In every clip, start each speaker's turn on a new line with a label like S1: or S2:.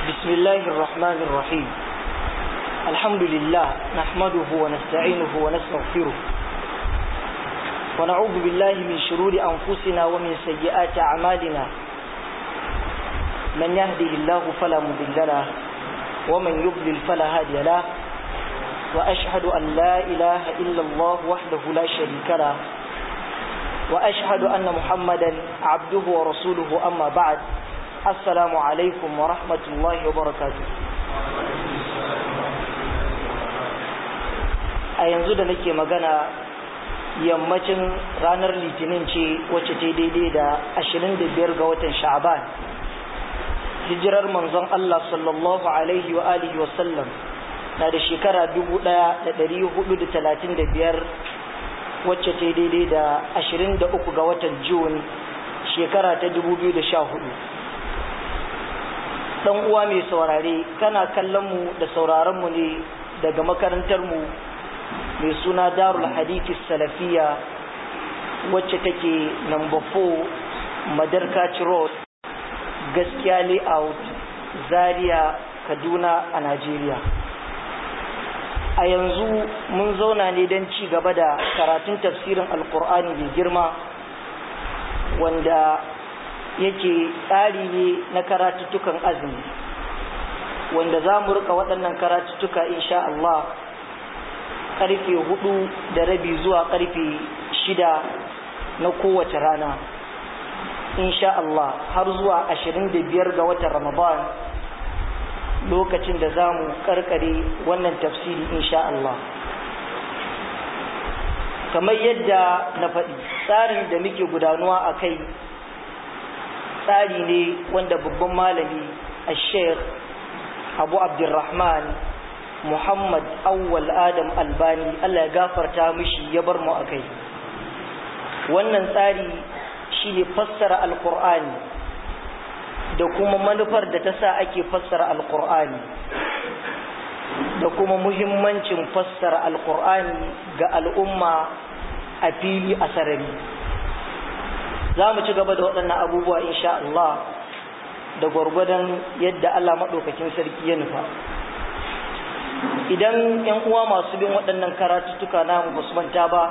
S1: بسم الله الرحمن الرحيم الحمد لله نحمده ونستعينه ونستغفره ونعوذ بالله من شرور أنفسنا ومن سيئات أعمالنا من يهده الله فلا مضل له ومن يضلل فلا هادي له وأشهد أن لا إله إلا الله وحده لا شريك له وأشهد أن محمدا عبده ورسوله أما بعد السلام عليكم ورحمة الله وبركاته a yanzu da nake magana yammacin ranar litinin ce wacce ta daidai da 25 ga watan sha'aban hijirar manzon Allah sallallahu alaihi wa alihi wa sallam na da shekara 1435 wacce ta daidai da 23 ga watan Jun shekara ta 2014 dan uwa mai saurare kana kallon mu da sauraron mu ne daga makarantar mu mai suna Darul Hadith Salafiya wacce take number 4 Madarka Road gaskiya layout Zaria Kaduna a Najeriya a yanzu mun zauna ne don ci gaba da karatun tafsirin alkur'ani mai girma wanda yake tsari ne na karatuttukan azumi wanda za mu rika waɗannan karatuttuka insha Allah karfe hudu da rabi zuwa karfe shida na kowace rana insha Allah har zuwa ashirin da biyar ga watan Ramadan lokacin da za mu karkare wannan tafsiri insha Allah kamar yadda na faɗi tsarin da muke gudanuwa a kai tsari ne wanda babban malami a sheikh abu abdurrahman muhammad awwal adam albani allah ya gafarta mishi ya bar mu a kai wannan tsari shi ne fassara alkur'ani da kuma manufar da ta sa ake fassara alkur'ani da kuma muhimmancin fassara alkur'ani ga al'umma a fili a sarari za mu ci gaba da waɗannan abubuwa insha Allah da gwargwadon yadda Allah maɗaukakin sarki ya nufa idan ‘yan uwa masu bin waɗannan karatuttuka namu ba su manta ba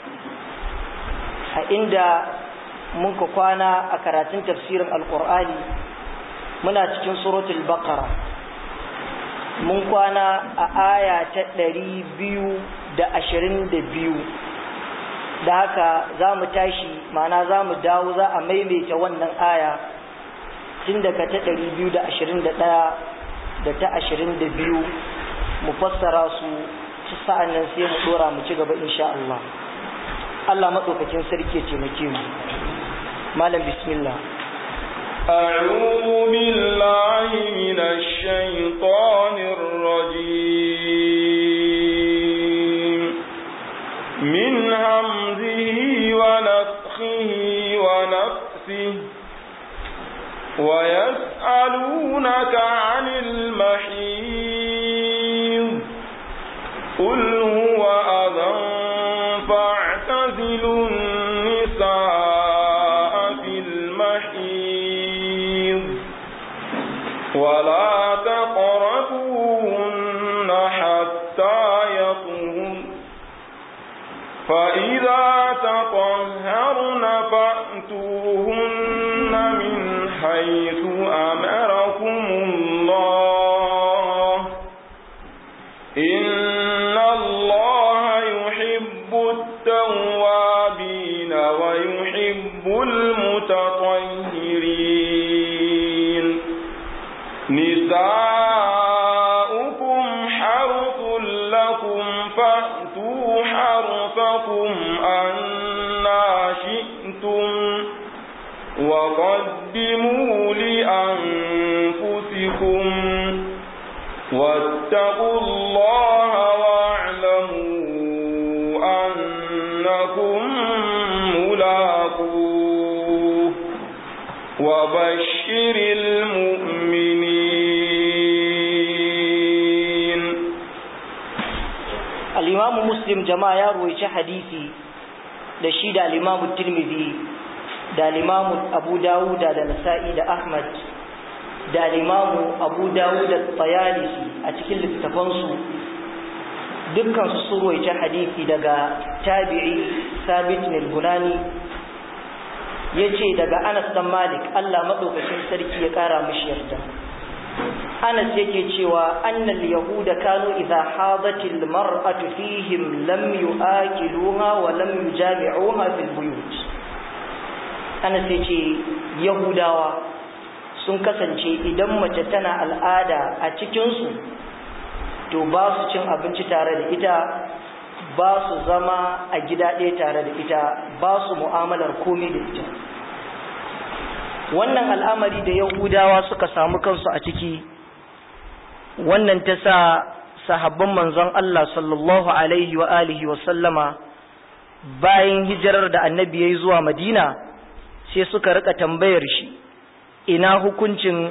S1: a inda muka kwana a karatun tafsirin alkur'ani muna cikin suratul baqara mun kwana a aya ta ɗari biyu da ashirin da biyu da haka za mu tashi mana za mu dawo za a maimaita wannan aya tun daga ta ɗari biyu da ashirin da ɗaya da ta ashirin da biyu mu fassara su sa'an nan sai mu ɗora mu ci gaba insha Allah Allah maɗaukakin sarki ya taimake mu malam bismillah
S2: أعوذ بالله من الشيطان الرجيم من همزه ونفخه ونفسه ويسألونك عن المحيض قل هو أذى فاعتزلوا النساء في المحيض ولا تقربوهن حتى يطهرن فإذا تطهرن فأتوهن من حيث أمركم الله إن الله يحب التوابين ويحب المتطهرين نساؤكم حرث لكم فأتوا حرثكم أنا شئتم وقدموا لأنفسكم واتقوا الله واعلموا أنكم ملاقوه وبشر المؤمنين
S1: الإمام مسلم جماعة يروي حديثي da shi da al-Imam Tirmidhi da al-Imam Abu Dawud da Nasa'i da Ahmad da al'imamu abu dawud da tsayalisi a cikin littattafansu dukkansu sun roice hadithi daga tabi'i sabit nilbunani ya ce daga anas dan malik allah maɗaukacin sarki ya ƙara mashi yarda anas yake cewa annal yahuda kanu idza hadatil mar'atu fihim lam yu'akiluha wa lam yujami'uha fil buyut anas yace yahudawa sun kasance idan mace tana al'ada a cikin su to ba su cin abinci tare da ita ba su zama a gida ɗaya tare da ita ba su mu'amalar komai da ita wannan al'amari da yahudawa suka samu kansu a ciki wannan ta sa sahabban manzon Allah sallallahu alaihi wa alihi wa sallama bayan hijirar da annabi yayi zuwa Madina sai suka rika tambayar shi ina hukuncin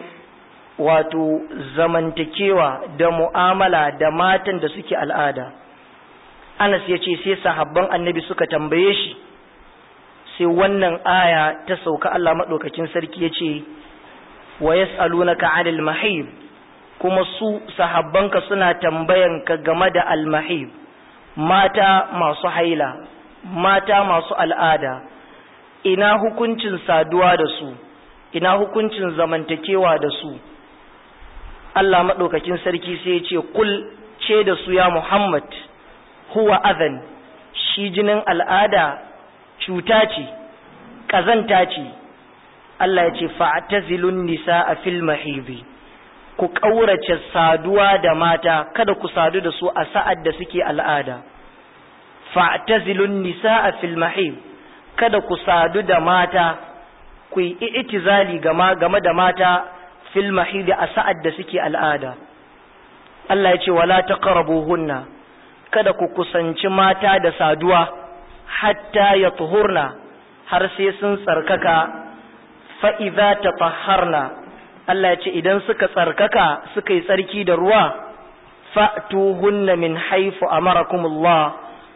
S1: wato zamantakewa da mu'amala da matan da suke al'ada Anas ya ce sai sahabban annabi suka tambaye shi sai wannan aya ta sauka Allah maɗaukacin sarki ya ce wa yas'alunaka 'anil mahib kuma su sahabbanka suna tambayanka game da almahib mata masu haila mata masu al'ada ina hukuncin saduwa da su ina hukuncin zamantakewa da su Allah maɗaukakin sarki sai ya ce kul ce da su ya Muhammad huwa adhan shi jinin al'ada cuta ce ƙazanta ce Allah ya ce fa'tazilun nisa a fil mahibi ku ƙaurace saduwa da mata kada ku sadu da su a sa'ad da suke al'ada fa'tazilun nisaa fil mahib kada ku sadu da mata ku yi i'tizali game game da mata fil mahid a sa'ad da suke al'ada Allah ya ce wala taqrabuhunna kada ku kusanci mata da saduwa hatta yatuhurna har sai sun tsarkaka fa idza tatahharna Allah ya ce idan suka tsarkaka suka yi tsarki da ruwa fa'tuhunna min haifu amarakumullah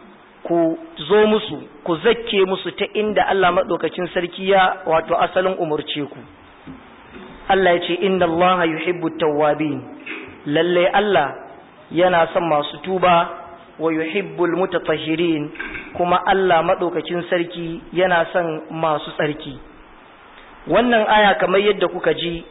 S1: ku zo musu ku zakke musu ta inda Allah maɗaukacin sarki ya wato asalin umurce ku Allah ya ce inna Allah yuhibbu tawwabin lalle Allah yana son masu tuba wa yuhibbul mutatahhirin kuma Allah maɗaukacin sarki yana son masu tsarki wannan aya kamar yadda kuka ji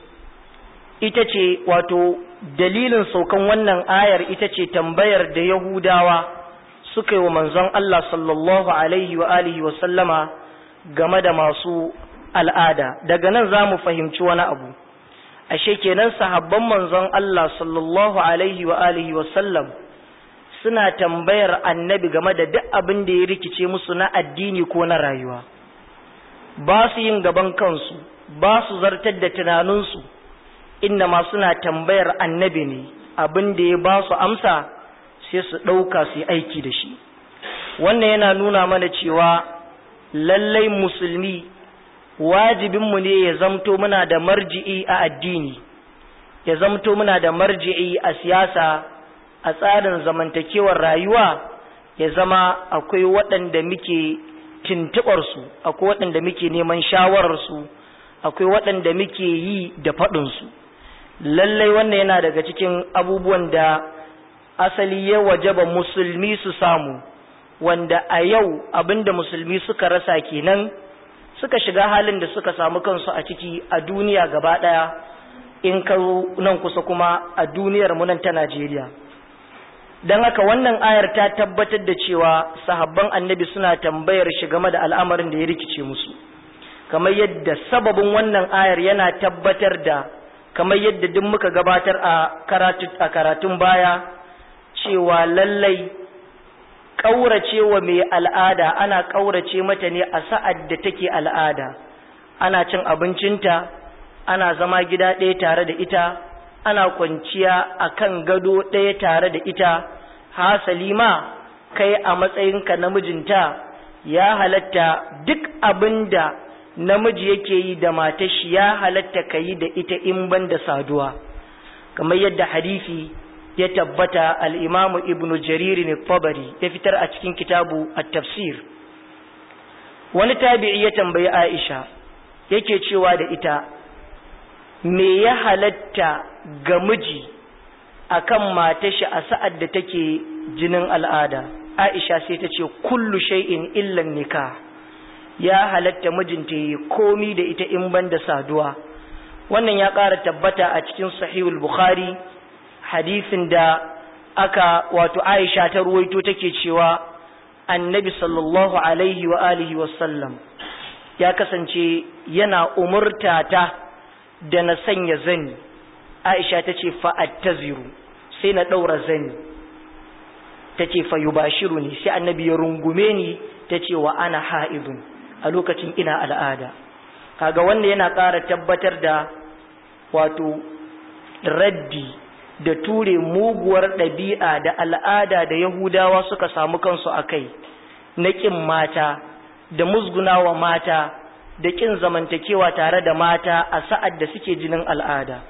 S1: ita ce wato dalilin saukan wannan ayar ita ce tambayar da Yahudawa suka yi wa manzon Allah sallallahu alaihi wa alihi wa sallama game da masu al'ada daga nan za mu fahimci wani abu ashe kenan sahabban manzon Allah sallallahu alaihi wa alihi wa sallam suna tambayar annabi game da duk abin da ya rikice musu na addini ko na rayuwa ba su yin gaban kansu ba su zartar da tunaninsu inda ma suna tambayar annabi ne abin da ya ba su amsa sai su ɗauka su yi aiki da shi wannan yana nuna mana cewa lallai musulmi wajibinmu ne ya zamto muna da marji'i a addini ya zamto muna da marji'i a siyasa a tsarin zamantakewar rayuwa ya zama akwai waɗanda muke tuntuɓarsu akwai waɗanda muke neman shawararsu akwai waɗanda muke yi da faɗinsu lallai wannan yana daga cikin abubuwan da asali ya wajaba musulmi su samu wanda a yau abinda musulmi suka rasa kenan suka shiga halin da suka samu kansu a ciki a duniya gaba ɗaya in ka nan kusa kuma a duniyar mu nan ta Najeriya don haka wannan ayar ta tabbatar da cewa sahabban annabi suna tambayar shi game da al'amarin da ya rikice musu kamar yadda sababin wannan ayar yana tabbatar da kamar yadda duk muka gabatar a karatun baya cewa lallai ƙauracewa mai al'ada ana ƙaurace mata ne a sa'ad da take al'ada ana cin abincinta ana zama gida ɗaya tare da ita ana kwanciya a kan gado ɗaya tare da ita hasali ma kai a matsayinka namijinta ya halatta duk abin da namiji yake yi da matashi ya halatta ka yi da ita in ban da saduwa kamar yadda hadisi ya tabbata al'imamu ibnu jaririn tabari ya fitar a cikin kitabu a tafsir wani tabi'i ya tambayi aisha yake cewa da ita me ya halatta ga miji akan matashi a sa'ad da take jinin al'ada Aisha sai ta ce kullu shay'in illan nikah ya halatta mijinta yi komi da ita in ban da saduwa wannan ya ƙara tabbata a cikin sahihul bukhari hadisin da aka wato Aisha ta ruwaito take cewa annabi sallallahu alaihi wa alihi wa sallam ya kasance yana umurta ta da na sanya zani Aisha ta ce fa'attaziru sai na ɗaura zani ta ce fa yubashiru ni sai annabi ya rungume ni ta ce wa ana ha'idun a lokacin ina al'ada kaga wanda yana ƙara tabbatar da wato raddi da ture muguwar ɗabi'a da al'ada da yahudawa suka samu kansu a kai na ƙin mata da musgunawa mata da ƙin zamantakewa tare da mata a sa'ad da suke jinin al'ada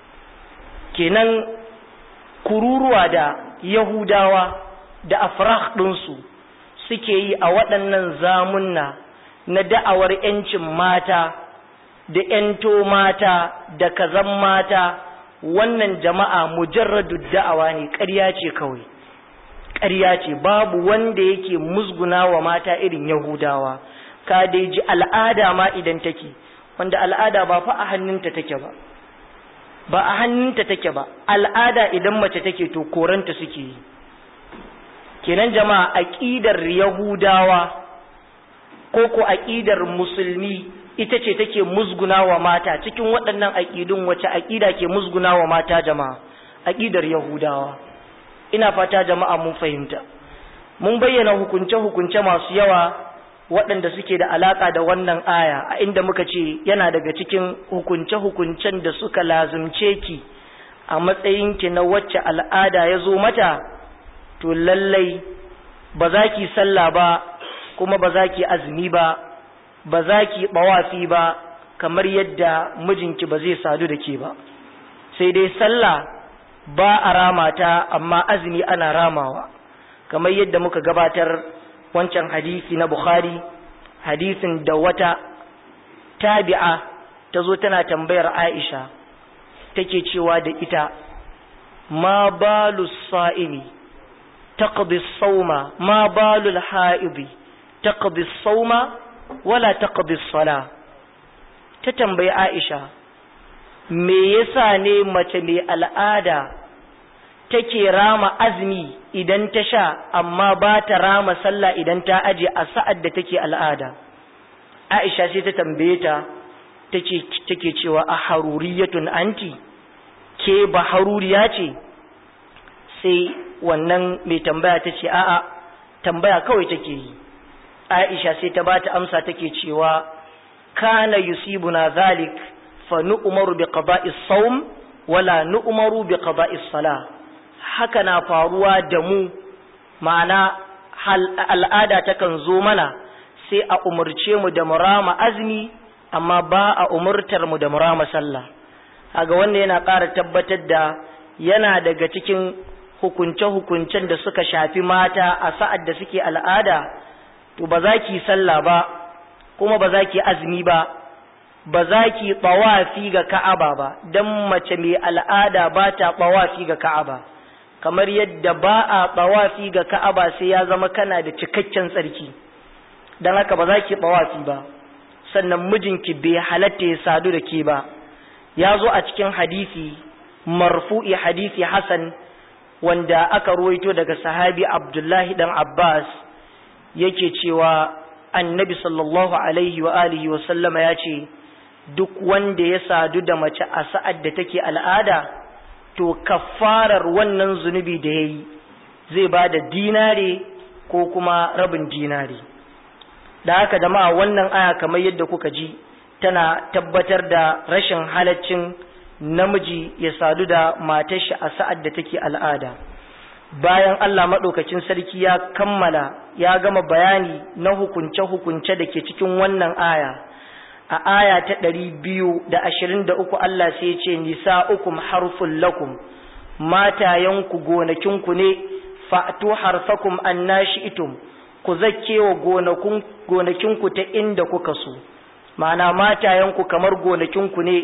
S1: kenan kururuwa da yahudawa da afrah ɗinsu suke yi a waɗannan zamunna na da'awar ‘yancin mata da ‘yanto mata da kazan mata wannan jama'a mujarradu da'awa ne ƙarya ce kawai ƙarya ce babu wanda yake musguna wa mata irin yahudawa ka dai ji al'ada ma idan take wanda al'ada ba fa a hannunta take ba ba a hannunta take ba al'ada idan mace take to koranta suke yi kenan jama'a aqidar yahudawa ko ko aqidar musulmi ita ce take musguna wa mata cikin waɗannan aqidun wace aqida ke musguna wa mata jama'a aqidar yahudawa ina fata jama'a mun fahimta mun bayyana hukunce hukunce masu yawa waɗanda suke da alaƙa da wannan aya a inda muka ce yana daga cikin hukunce-hukuncen da suka lazumce ki a matsayinki na wacce al'ada ya zo mata to lallai ba za ki sallah ba kuma ba za ki azumi ba ba za ki ɓawafi ba kamar yadda mijinki ba zai sadu da ke ba sai dai sallah ba a rama ta amma azumi ana ramawa kamar yadda muka gabatar wancan hadisi na Bukhari hadisin da wata tabi'a ta zo tana tambayar Aisha take cewa da ita ma balu sa'imi taqdi sawma ma balu al-ha'idi taqdi sawma wala taqdi sala ta tambayi Aisha me yasa ne mace mai al'ada take rama azumi idan ta sha amma ba ta rama sallah idan ta aje a sa'ad da take al'ada Aisha sai ta tambaye ta take take cewa a haruriyatun anti ke ba haruriya ce sai wannan mai tambaya ta ce a'a tambaya kawai take yi Aisha sai ta bata amsa take cewa kana yusibuna zalik fa nu'maru bi qada'i sawm wala nu'maru bi qada'i salah haka na faruwa da mu ma'ana al'ada takan zo mana sai a umarce mu da murama azumi amma ba a umurtar mu da murama sallah haga wannan yana ƙara tabbatar da yana daga cikin hukunce-hukuncen da suka shafi mata a sa'ad da suke al'ada to ba za ki sallah ba kuma ba za ki azumi ba ba za ki ɓawafi ga ka'aba ba don mace mai al'ada ba ta ɓawafi ga ka'aba kamar yadda ba a ɓawafi ga ka'aba sai ya zama kana da cikakken tsarki don haka ba za ki ɓawafi ba sannan mijinki bai halatta ya sadu da ke ba ya zo a cikin hadisi marfu'i hadisi hasan wanda aka ruwaito daga sahabi abdullahi dan abbas yake cewa annabi sallallahu alaihi wa alihi wa sallama ya ce duk wanda ya sadu da mace a sa'ad da take al'ada to kafarar wannan zunubi da ya yi zai ba da dinare ko kuma rabin dinare da haka jama'a wannan aya kamar yadda kuka ji tana tabbatar da rashin halaccin namiji ya sadu da matar shi a sa'ad da take al'ada bayan Allah maɗaukacin sarki ya kammala ya gama bayani na hukunce-hukunce da ke cikin wannan aya a aya ta ɗari biyu da ashirin da uku Allah sai ce nisa ukum harfun lakum matayenku gonakinku ne fa'atu harfakum annashi itum ku zakkewa gonakinku ta inda kuka so ma'ana matayenku kamar gonakinku ne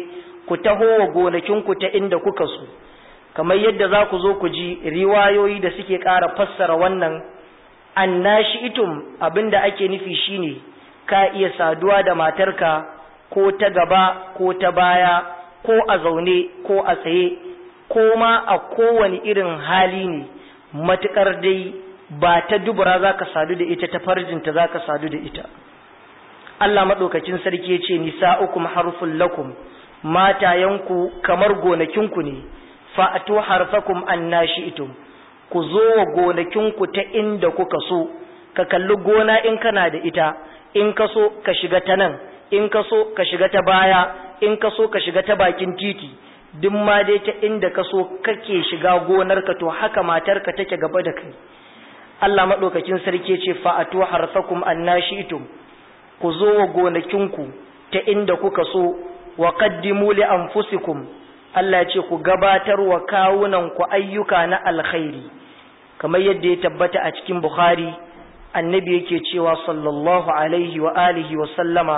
S1: ku taho wa gonakinku ta inda kuka so kamar yadda za ku zo ku ji riwayoyi da suke ƙara fassara wannan annashi itum abinda ake nufi shine ka iya saduwa da matarka ko ta gaba ko ta baya ko a zaune ko a tsaye ko ma a kowane irin hali ne matuƙar dai ba ta dubura za ka sadu da ita ta farjinta za ka sadu da ita Allah maɗaukacin sarki ya ce nisa'ukum harfun lakum matayanku kamar gonakinku ne fa'atu harfakum annashi'tum ku zo wa gonakinku ta inda kuka so ka kalli gona in kana da ita in ka so ka shiga ta nan in ka so ka shiga ta baya in ka so ka shiga ta bakin titi duk ma dai ta inda ka so kake shiga gonarka to haka matarka take gaba da kai Allah maɗaukakin sarki ce fa'atu harfakum annashi'tum ku zo wa gonakinku ta inda kuka so wa qaddimu li anfusikum Allah ya ce ku gabatar wa kawunan ku ayyuka na alkhairi kamar yadda ya tabbata a cikin Bukhari annabi yake cewa sallallahu alaihi wa alihi wa sallama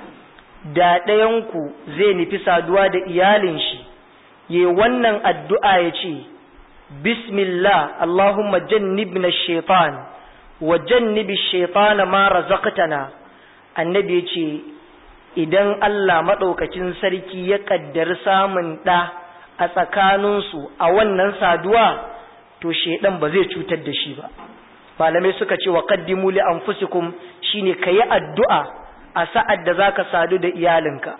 S1: da ɗayanku zai nufi saduwa da iyalin shi ye wannan addu'a ya ce bismillah Allahumma jannibna shaitan wa jannibi shaitana ma razaqtana annabi ya ce idan Allah maɗaukacin sarki ya ƙaddari samun ɗa a tsakaninsu a wannan saduwa to shaidan ba zai cutar da shi ba malamai suka ce wa qaddimu li anfusikum shine kayi addu'a a sa'ad da zaka sadu da iyalinka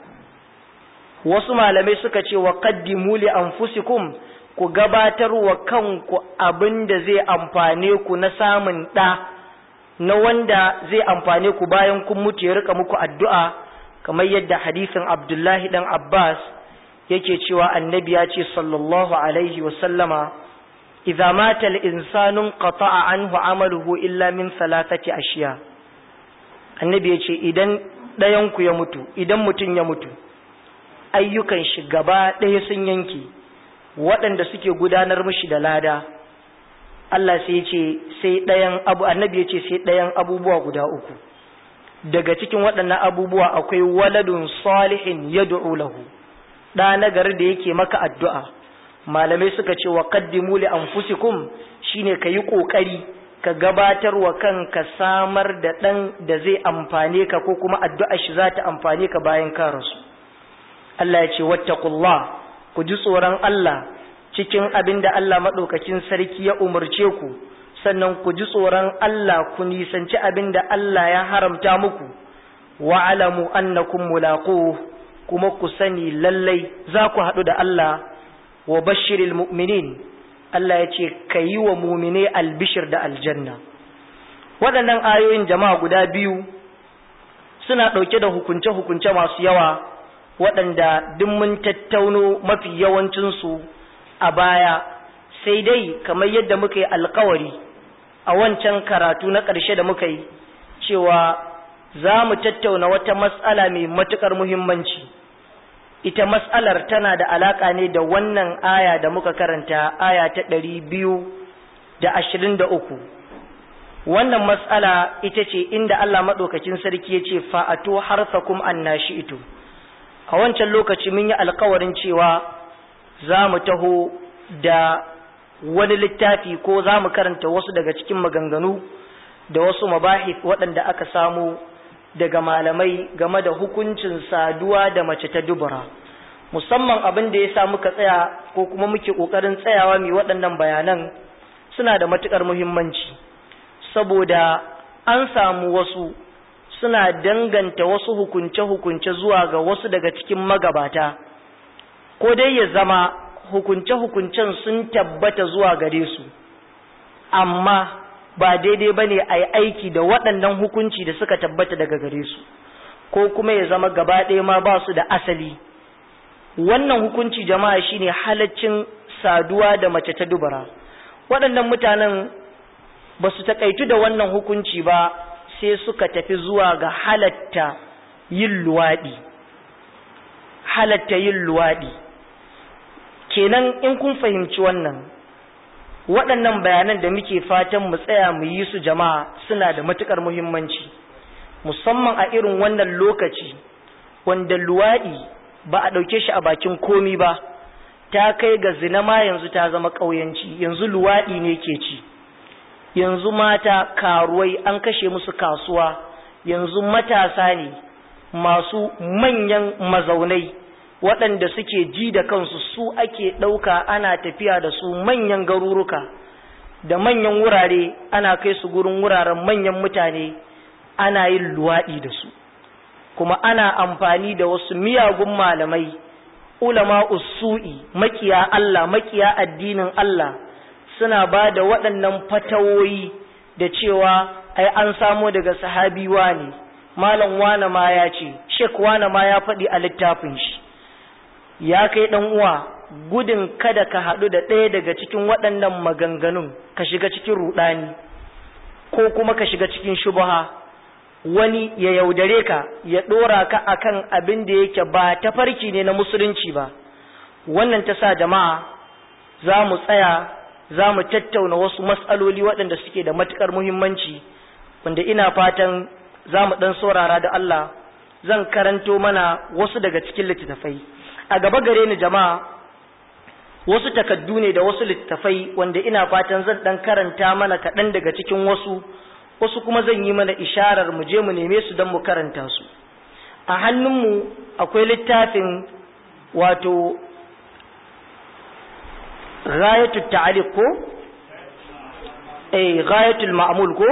S1: wasu malamai suka ce wa qaddimu li anfusikum ku gabatar wa kanku abinda zai amfane ku na samun ɗa na wanda zai amfane ku bayan kun mutu ya rika muku addu'a kamar yadda hadisin Abdullahi dan Abbas yake cewa annabi ya ce sallallahu alaihi wa sallama idza mata al-insanu qata'a anhu amaluhu illa min salatati ashiya annabi ya ce idan ɗayan ku ya mutu idan mutum ya mutu ayyukan shi gaba ɗaya sun yanke waɗanda suke gudanar mishi da lada Allah sai ya ce sai ɗayan abu annabi ya ce sai ɗayan abubuwa guda uku daga cikin waɗannan abubuwa akwai waladun salihin yad'u lahu ɗa nagari da yake maka addu'a malamai suka ce wa qaddimu li anfusikum shine kayi kokari ka gabatar wa kanka samar da ɗan da zai amfane ka ko kuma addu'ar shi za ta amfane ka bayan ka rasu Allah ya ce wattaqullah ku ji tsoron Allah cikin abin da Allah maɗaukakin sarki ya umarce ku sannan ku ji tsoron Allah ku nisanci abin da Allah ya haramta muku wa alamu annakum mulaquhu kuma ku sani lallai za ku haɗu da Allah wa bashiril mu'minin Allah ya ce ka yi wa mumine albishir da aljanna waɗannan ayoyin jama'a guda biyu suna ɗauke da hukunce-hukunce masu yawa waɗanda duk mun tattauno mafi yawancinsu a baya sai dai kamar yadda muka yi alkawari a wancan karatu na ƙarshe da muka yi cewa za mu tattauna wata matsala mai matuƙar muhimmanci ita matsalar tana da alaƙa ne da wannan aya da muka karanta aya ta ɗari biyu da ashirin da uku wannan matsala ita ce inda Allah maɗaukacin sarki ya ce fa'ato harfakum annashi ito a wancan lokaci mun yi alkawarin cewa za mu taho da wani littafi ko za mu karanta wasu daga cikin maganganu da wasu mabahif waɗanda aka samu daga malamai game da hukuncin saduwa da mace ta dubura musamman abin da ya sa muka tsaya ko kuma muke ƙoƙarin tsayawa mai waɗannan bayanan suna da matuƙar muhimmanci saboda an samu wasu suna danganta wasu hukunce-hukunce zuwa ga wasu daga cikin magabata ko dai ya zama hukunce-hukuncen sun tabbata zuwa gare su amma ba daidai ba ne a yi aiki da waɗannan hukunci da suka tabbata daga gare su ko kuma ya zama gaba ɗaya ma ba su da asali wannan hukunci jama'a shine halaccin saduwa da mace ta dubara waɗannan mutanen ba su taƙaitu da wannan hukunci ba sai suka tafi zuwa ga halatta yin luwaɗi halatta yin luwaɗi kenan in kun fahimci wannan waɗannan bayanan da muke fatan mu tsaya mu yi su jama'a suna da matuƙar muhimmanci musamman a irin wannan lokaci wanda luwaɗi ba a ɗauke shi a bakin komi ba ta kai ga zina ma yanzu ta zama ƙauyanci yanzu luwaɗi ne ke ci yanzu mata karuwai an kashe musu kasuwa yanzu matasa ne masu manyan mazaunai waɗanda suke ji da kansu su ake ɗauka ana tafiya da su manyan garuruka da manyan wurare ana kai su gurin wuraren manyan mutane ana yin luwaɗi da su kuma ana amfani da wasu miyagun malamai ulama usu'i makiya Allah makiya addinin Allah suna ba da waɗannan fatawoyi da cewa ai an samo daga sahabi ne malam wane ma ya ce shek wane ma ya faɗi a littafin shi ya kai ɗan uwa gudun kada ka haɗu da ɗaya daga cikin waɗannan maganganun ka shiga cikin ruɗani ko kuma ka shiga cikin shubaha wani ya yaudare ka ya ɗora ka akan abin da yake ba ta farki ne na musulunci ba wannan ta sa jama'a za mu tsaya za mu tattauna wasu matsaloli waɗanda suke da matuƙar muhimmanci wanda ina fatan za mu ɗan saurara da Allah zan karanto mana wasu daga cikin littattafai a gaba gare ni jama'a wasu takaddu ne da wasu littattafai wanda ina fatan zan ɗan karanta mana kaɗan daga cikin wasu wasu kuma zan yi mana isharar mu je mu neme su don mu karanta su a hannunmu akwai littafin wato ghayatul ta'aliq ko eh ghayatul ma'mul ko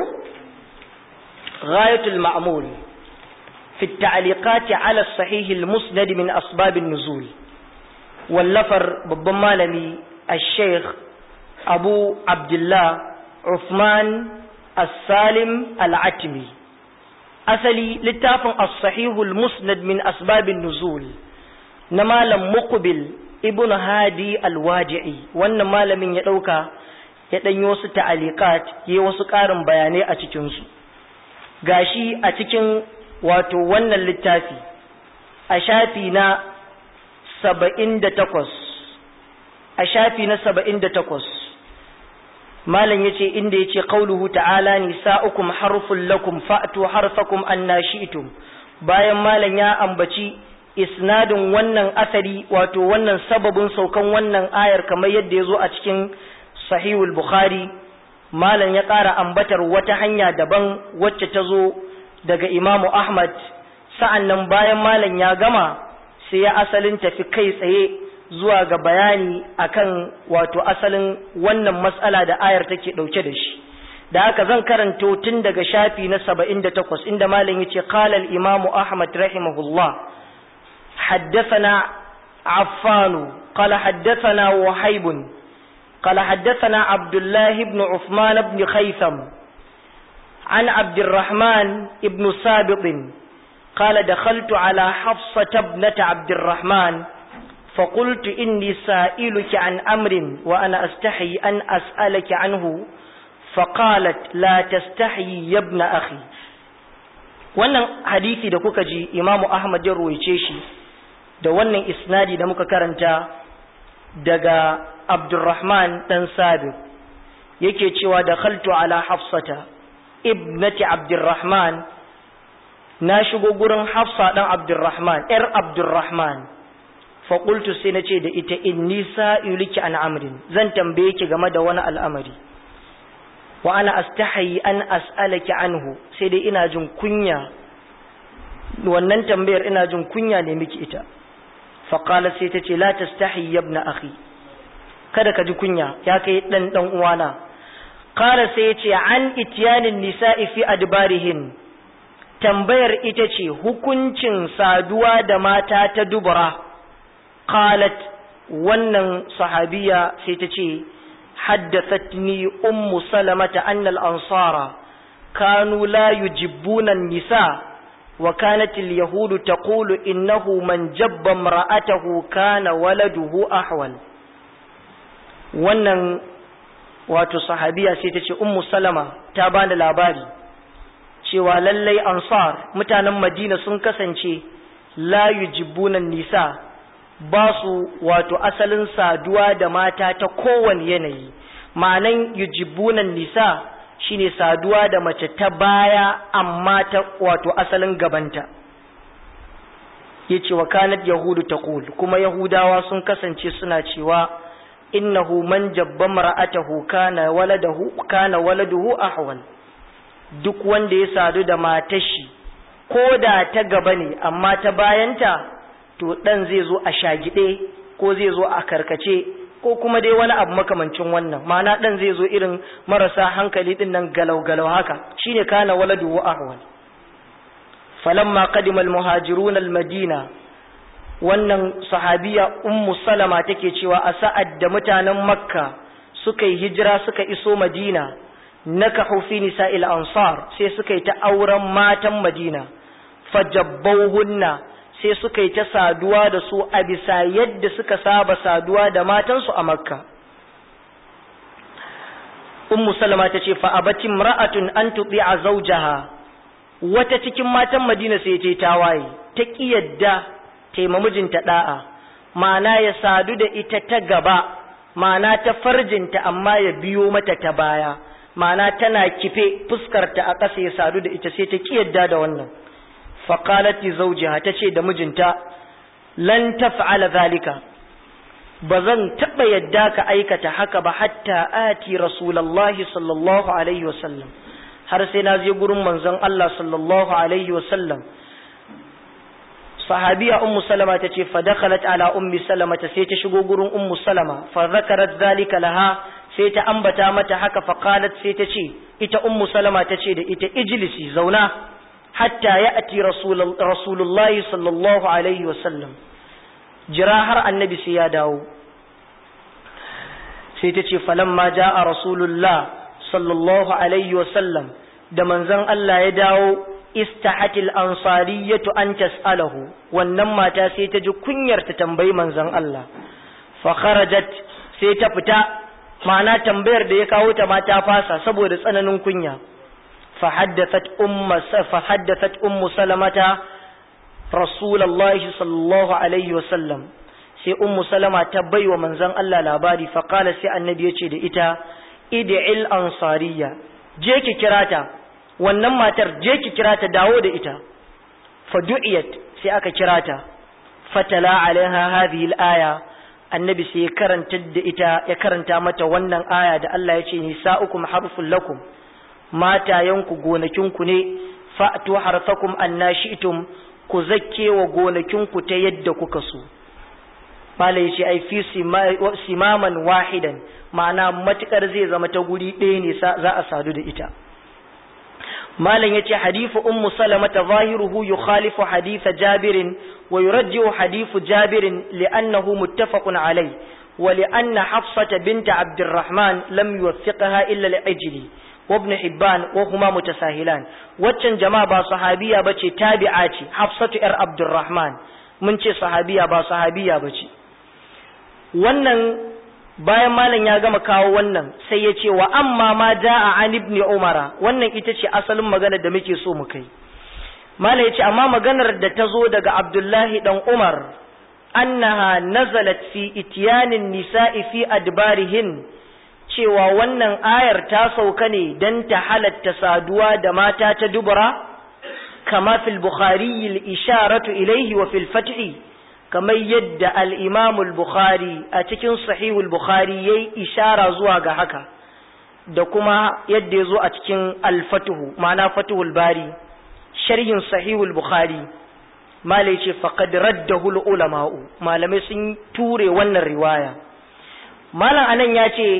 S1: ghayatul ma'mul fi at-ta'liqat 'ala as-sahih al-musnad min asbab an-nuzul wallafar babban malami al-sheikh abu abdullah uthman as-salim al-atmi asali littafin as-sahih al-musnad min asbab an-nuzul na malam muqbil ibn hadi alwaji'i wannan malamin ya ɗauka ya ɗanyi wasu ta'alikat ya wasu ƙarin bayanai a cikinsu gashi a cikin wato wannan littafi a shafi na saba'in da takwas a shafi na saba'in da takwas malam ya ce inda ya ce ƙauluhu ta'ala nisa'ukum harfun lakum fa'atu harfakum anna shi'tum bayan malam ya ambaci isnadin wannan asari wato wannan sababin saukan wannan ayar kamar yadda ya zo a cikin sahihul bukhari malam ya ƙara ambatar wata hanya daban wacce ta zo daga imamu ahmad sa'an nan bayan malam ya gama sai ya asalin tafi kai tsaye zuwa ga bayani akan wato asalin wannan matsala da ayar take ɗauke da shi da haka zan karanto tun daga shafi na saba'in da takwas inda malam ya ce kalal imamu ahmad rahimahullah حدثنا عفان قال حدثنا وهيب قال حدثنا عبد الله بن عثمان بن خيثم عن عبد الرحمن بن سابق قال دخلت على حفصة ابنة عبد الرحمن فقلت إني سائلك عن أمر وأنا أستحي أن أسألك عنه فقالت لا تستحي يا ابن أخي wannan hadisi da kuka ji imamu ahmad ya ruwaice shi da wannan isnadi da muka karanta daga abdurrahman dan sabit yake cewa da khaltu ala hafsata ibnati abdurrahman na shigo gurin hafsa dan abdurrahman yar abdurrahman fa qultu sai nace da ita inni sa'iliki an amrin zan tambaye ki game da wani al'amari wa ana astahi an as'alaki anhu sai dai ina jin kunya wannan tambayar ina jin kunya ne miki ita fa qala sai ta ce la tastahi ya ibn akhi kada ka ji kunya ya kai dan dan uwana qala sai ya ce an ityanin nisa'i fi adbarihin tambayar ita ce hukuncin saduwa da mata ta dubura qalat wannan sahabiya sai ta ce حدثتني أم سلمة أن الأنصار كانوا لا يجبون النساء وكانت اليهود تقول إنه من جب امرأته كان ولده أحول wannan wato sahabiya sai ta ce ummu salama ta bani labari cewa lallai ansar mutanen madina sun kasance la yujibunan nisa ba su wato asalin saduwa da mata ta kowane yanayi ma'anan yujibunan nisa shine saduwa da mace ta baya amma ta wato asalin gabanta yace wa kanat yahudu taqul kuma yahudawa sun kasance suna cewa innahu man jabba mar'atahu kana waladahu kana waladuhu ahwal duk wanda ya sadu da matashi ko da ta gaba ne amma ta bayanta to dan zai zo a shagide ko zai zo a karkace ko kuma dai wani abu makamancin wannan ma'ana dan zai zo irin marasa hankali din nan galau galau haka shine kana waladuhu ahwal falamma qadima almuhajirun almadina wannan sahabiya ummu salama take cewa a sa'ad da mutanen makka suka yi hijira suka iso madina nakahu fi nisa'il ansar sai suka yi ta auren matan madina fajabbauhunna sai suka yi ta saduwa da su a bisa yadda suka saba saduwa da matansu a makka ummu salama ta ce fa abati imra'atun an tuti'a zawjaha wata cikin matan madina sai ta yi tawaye ta ƙi yadda taima mijinta da'a ma'ana ya sadu da ita ta gaba ma'ana ta farjinta amma ya biyo mata ta baya ma'ana tana kife fuskarta a ƙasa ya sadu da ita sai ta ƙi yadda da wannan faqalati zawjiha tace da mijinta lan taf'ala zalika ba zan taɓa yadda ka aikata haka ba hatta ati rasulullahi sallallahu alaihi wasallam har sai na je gurin manzon Allah sallallahu alaihi wasallam sahabiya ummu salama tace fa dakhalat ala ummi salama ta sai ta shigo gurin ummu salama fa zakarat zalika laha sai ta ambata mata haka fa qalat sai ta ce ita ummu salama tace da ita ijlisi zauna hatta ya'ti rasulullahi sallallahu alaihi wasallam jira har annabi sai ya dawo sai ta ce falamma ja'a rasulullah sallallahu alaihi wasallam da manzon Allah ya dawo istahatil ansariyatu an tas'alahu wannan mata sai ta ji kunyar ta tambayi manzon Allah fa kharajat sai ta fita ma'ana tambayar da ya kawo ta ma ta fasa saboda tsananin kunya fa haddathat umma fa haddathat ummu salamata rasulullahi sallallahu alaihi wasallam sai ummu salama ta baiwa manzon Allah labari fa qala sai annabi yace da ita id'il ansariya je ki kirata wannan matar je ki kira ta dawo da ita fadu'iyat sai aka kira ta fatala alaiha hadhihi al-aya annabi sai ya karanta da ita ya karanta mata wannan aya da Allah ya ce nisa'ukum harful lakum matayanku gonakinku ne fa'tu harfakum annashi'tum ku zakke wa gonakinku ta yadda kuka so Bala ya ce ai fi simaman wahidan ma'ana matukar zai zama ta guri ɗaya ne za a sadu da ita malam yace hadifu ummu salamata zahiruhu yukhalifu hadith jabirin wa yurajjihu hadithu jabirin li'annahu muttafaqun alai wa li'anna hafsata bint abdurrahman lam yuwaffiqaha illa al-ajli wa ibn hibban wa huma mutasahilan waccan jama'a ba sahabiya bace tabi'a ce hafsatu yar abdurrahman mun ce sahabiya ba sahabiya bace wannan bayan malam ya gama kawo wannan sai ya ce wa amma ma ja'a an ibn umara wannan ita ce asalin maganar da muke so mu kai malam ya ce amma maganar da ta zo daga abdullahi dan umar annaha nazalat fi ityanin nisa'i fi adbarihin cewa wannan ayar ta sauka ne dan ta halatta saduwa da mata ta dubura kama fil bukhari al-isharatu ilayhi wa fil fathi kamar yadda al'imamul Bukhari a cikin sahihul Bukhari ya yi ishara zuwa ga haka da kuma yadda ya zo a cikin alfatuhu ma'ana fatuhul bari sharhin sahihul Bukhari malai ce faƙad raddahul ulama'u malamai sun ture wannan riwaya malam anan ya ce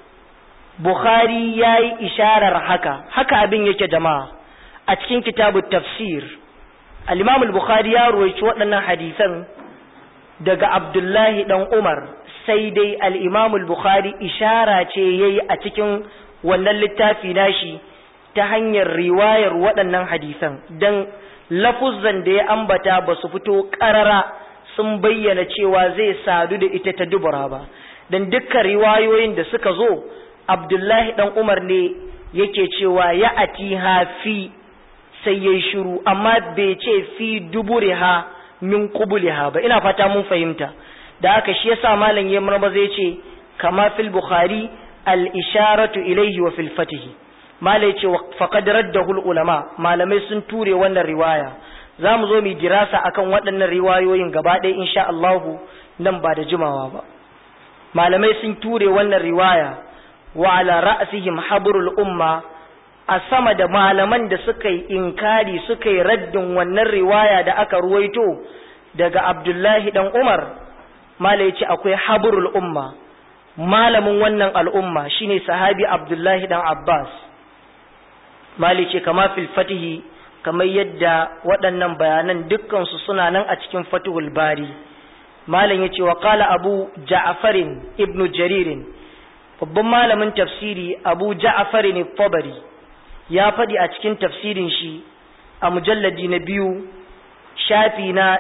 S1: Bukhari ya yi isharar haka haka abin yake jama'a a cikin kitabu tafsir al-imamul Bukhari ya ruwaici waɗannan hadisan daga Abdullahi ɗan Umar sai dai al'imamul Bukhari ishara ce ya yi a cikin wannan littafi nashi ta hanyar riwayar waɗannan hadisan don lafuzan da ya ambata ba su fito ƙarara sun bayyana cewa zai sadu da ita ta dubura ba don dukkan riwayoyin da suka zo Abdullahi ɗan Umar ne yake cewa ya ati fi sai ya yi shiru amma bai ce fi duburiha min qubliha ba ina fata mun fahimta da haka shi yasa malam ya marma zai ce kama fil bukhari al isharatu ilayhi wa fil fatih malai ce faqad raddahu al ulama malamai sun ture wannan riwaya za mu zo mu dirasa akan waɗannan riwayoyin gaba ɗaya insha Allahu nan ba da jimawa ba malamai sun ture wannan riwaya wa ala ra'sihim habrul umma a sama da malaman da suka yi inkari suka yi raddin wannan riwaya da aka ruwaito daga Abdullahi dan Umar mala yace akwai habrul umma malamin wannan al'umma shine sahabi Abdullahi dan Abbas mali ce kama fil fatihi kamar yadda waɗannan bayanan dukkansu suna nan a cikin fatihul bari malam yace wa qala abu ja'farin ibnu jaririn babban malamin tafsiri abu ja'farin tabari ya faɗi a cikin tafsirin shi a mujalladi na biyu shafi na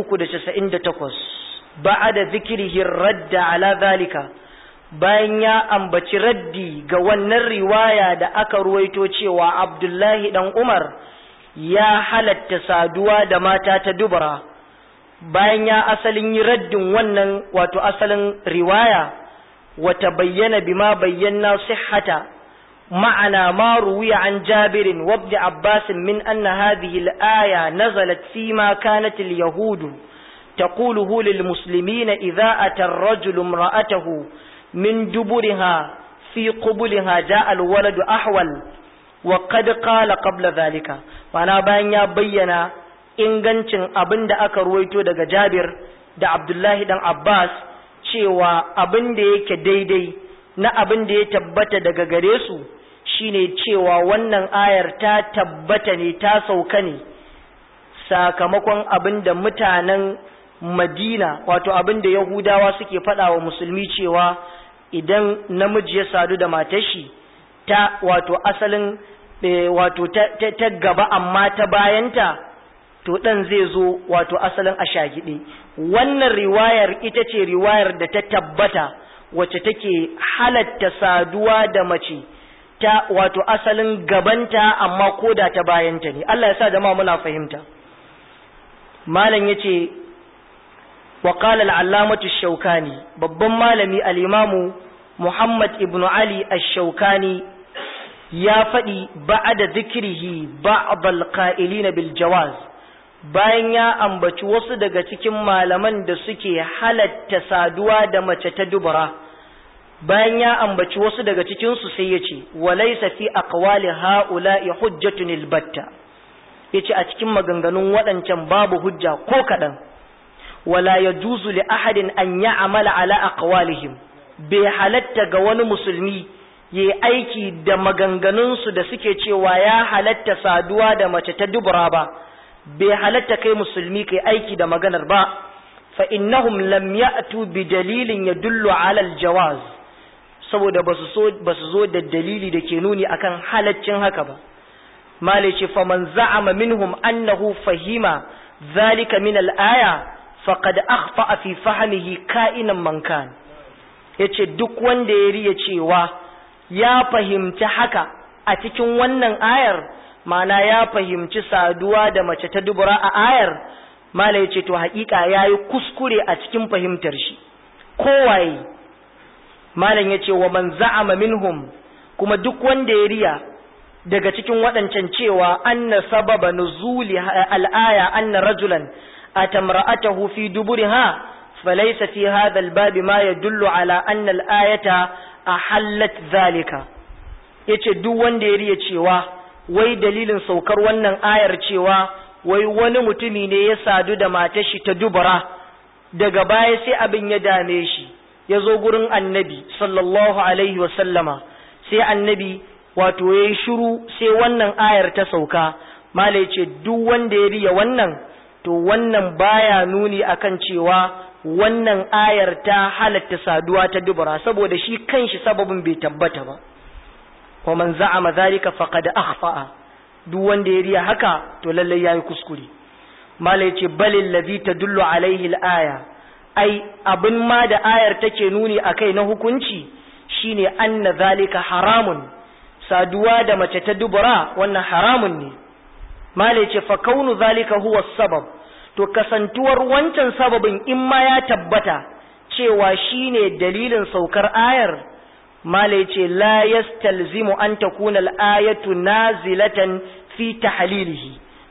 S1: 398 ba'ada zikrihi radda ala zalika bayan ya ambaci raddi ga wannan riwaya da aka ruwaito cewa Abdullahi dan Umar ya halatta saduwa da mata ta dubara bayan ya asalin yi raddin wannan wato asalin riwaya wata bayyana bima bayyana sihhata ma'ana ma ruwiya an jabirin wabda abbasin min anna hadhihi al-aya nazalat fi ma kanat al-yahudu taquluhu lil muslimina idza ata ar-rajulu imra'atahu من دبرها في قبلها جاء الولد أحول وقد قال قبل ذلك وانا bayan ya bayyana ingancin abin da aka ruwaito daga Jabir da Abdullahi dan Abbas cewa abin da yake daidai na abin da ya tabbata daga gare su shine cewa wannan ayar ta tabbata ne ta sauka ne sakamakon abin da mutanen Madina wato abin da Yahudawa suke faɗa wa musulmi cewa idan namiji ya sadu da matar shi ta wato asalin wato ta, gaba amma ta bayanta to dan zai zo wato asalin a shagide wannan riwayar ita ce riwayar da ta tabbata wacce take halatta saduwa da mace ta wato asalin gabanta amma koda ta bayanta ne Allah ya sa jama'a muna fahimta malam yace وقال العلامة الشوكاني babban malami al-imamu Muhammad ibn Ali ash-Shawkani ya faɗi ba'da zikrihi ba'd al-qa'ilin bil jawaz bayan ya ambaci wasu daga cikin malaman da suke halatta saduwa da mace ta dubura bayan ya ambaci wasu daga cikin su sai yace walaysa fi aqwali ha'ula'i hujjatun al-batta yace a cikin maganganun waɗancan babu hujja ko kaɗan wala ya juzu li ahadin an ya amala ala aqwalihim bai halatta ga wani musulmi ya aiki da maganganunsu da suke cewa ya halatta saduwa da mace ta dubura ba bai halatta kai musulmi kai aiki da maganar ba fa innahum lam ya'tu bi dalilin yadullu ala aljawaz saboda basu so basu zo da dalili da ke nuni akan halaccin haka ba malice faman za'ama minhum annahu fahima zalika min al-aya faqad akhfa fi fahmihi ka'inan man kan yace duk wanda ya riya cewa ya fahimci haka a cikin wannan ayar mana ya fahimci saduwa da mace ta dubura a ayar mala yace to haƙiƙa yayi kuskure a cikin fahimtar shi kowaye malam yace wa man za'ama minhum kuma duk wanda ya riya daga cikin waɗancan cewa anna sababa nuzuli al-aya anna rajulan atamra'atahu fi duburiha falaysa fi hadha al-bab ma yadullu ala anna al-ayata ahallat zalika yace duk wanda ya riya cewa wai dalilin saukar wannan ayar cewa wai wani mutumi ne ya sadu da matar shi ta dubura daga baya sai abin ya dame shi ya zo gurin annabi sallallahu alaihi wa sallama sai annabi wato ya yi shiru sai wannan ayar ta sauka malai ce duk wanda ya riya wannan to wannan baya nuni akan cewa wannan ayar ta halatta saduwa ta dubura saboda shi kanshi sababin bai tabbata ba wa man za'ama zalika faqad akhfa'a duk wanda ya riya haka to lalle yayi kuskure mala yace balil ladhi tadullu alaihi al-aya ai abin ma da ayar take nuni akai na hukunci shine anna zalika haramun saduwa da mace ta dubura wannan haramun ne mala yace fa kaunu zalika huwa sabab to kasantuwar wancan sababin in ma ya tabbata cewa shine dalilin saukar ayar mala yace la yastalzimu an takuna al-ayatu nazilatan fi tahlilihi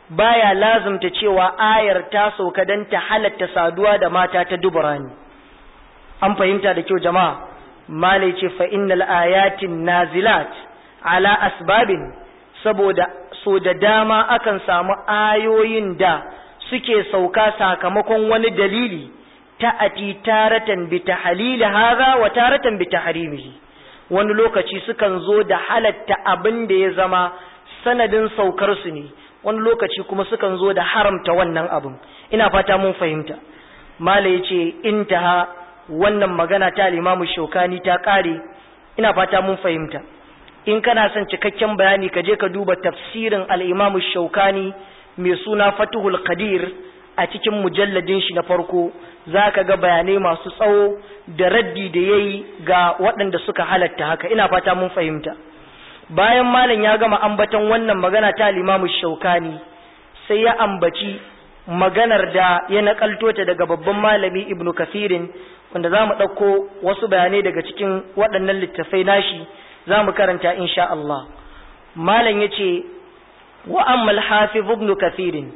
S1: baya lazumta cewa ayar ta sauka don ta halatta saduwa da mata ta dubura ne an fahimta da kyau jama'a malai ce fa innal ayatin nazilat ala asbabin saboda so da dama akan samu ayoyin da suke sauka sakamakon wani dalili ta'ati taratan bi tahlil hadha wa taratan bi tahrimihi wani lokaci sukan zo da halatta abin da ya zama sanadin saukar su ne wani lokaci kuma sukan zo da haramta wannan abin ina fata mun fahimta mala yace intaha wannan magana ta limamu shaukani ta kare ina fata mun fahimta in kana son cikakken bayani ka je ka duba tafsirin al-imamu shaukani mai suna fatuhul qadir a cikin mujalladin shi na farko za ka ga bayanai masu tsawo da raddi da ya yi ga waɗanda suka halatta haka ina fata mun fahimta bayan malam ya gama ambaton wannan magana ta limamu shaukani sai ya ambaci maganar da ya nakalto ta daga babban malami ibnu kafirin wanda za mu ɗauko wasu bayanai daga cikin waɗannan littattafai nashi za mu karanta insha Allah malam ya ce wa ammal hafiz ibnu kafirin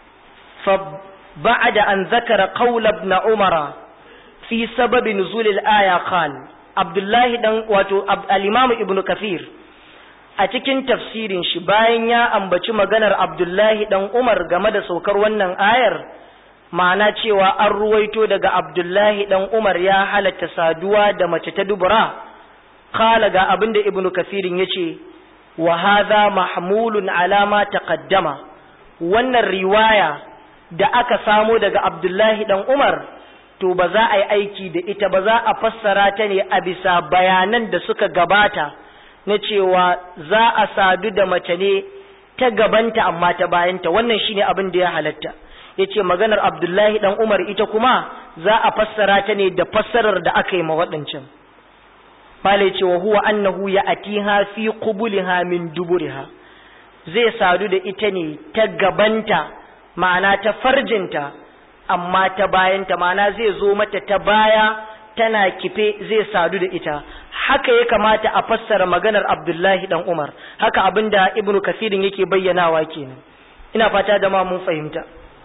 S1: فبعد أن ذكر قول ابن عمر في سبب نزول الآية قال عبد الله دان واتو الإمام ابن كثير a cikin tafsirin shi bayan ya ambaci maganar Abdullahi dan Umar game da saukar wannan ayar ma'ana cewa an ruwaito daga Abdullahi dan Umar ya halatta saduwa da mace ta dubura kala ga abinda Ibn Kathirin yace wa hadha mahmulun ala ma taqaddama wannan riwaya da aka samo daga Abdullahi dan Umar to ba za a yi aiki da ita ba za a fassara ta ne a bisa bayanan da suka gabata na cewa za a sadu da mace ne ta gabanta amma ta bayanta wannan shine abin da ya halatta yace maganar Abdullahi dan Umar ita kuma za a fassara ta ne da fassarar da aka yi ma waɗancan Malai ce wa huwa annahu ya atiha fi qubuliha min duburiha zai sadu da ita ne ta gabanta ma'ana ta farjinta amma ta bayanta ma'ana zai zo mata ta baya tana kife zai sadu da ita haka ya kamata a fassara maganar Abdullahi dan Umar haka abinda Ibn Kathirin yake bayyanawa kenan ina fata da ma mun fahimta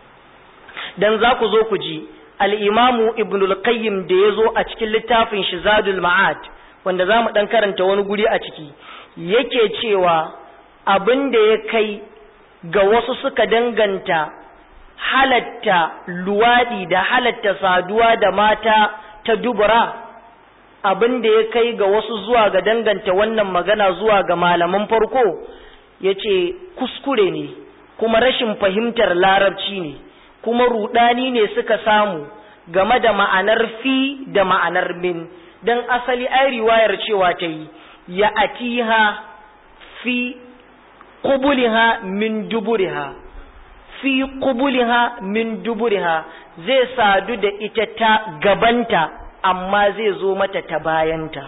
S1: dan za ku zo ku ji al-Imam Ibn al-Qayyim da yazo a cikin littafin shi Zadul Ma'ad wanda zamu dan karanta wani guri a ciki yake cewa abin da ya kai ga wasu suka danganta halatta luwaɗi da halatta saduwa da mata ta dubura abin da ya kai ga wasu zuwa ga danganta wannan magana zuwa ga malaman farko ya ce kuskure ne kuma rashin fahimtar larabci ne kuma rudani ne suka samu game da ma'anar fi da ma'anar min don asali ai riwayar cewa ta yi ya atiha fi qubuliha min duburiha fi qubuliha min duburiha zai sadu da ita ta gabanta amma zai zo mata ta bayanta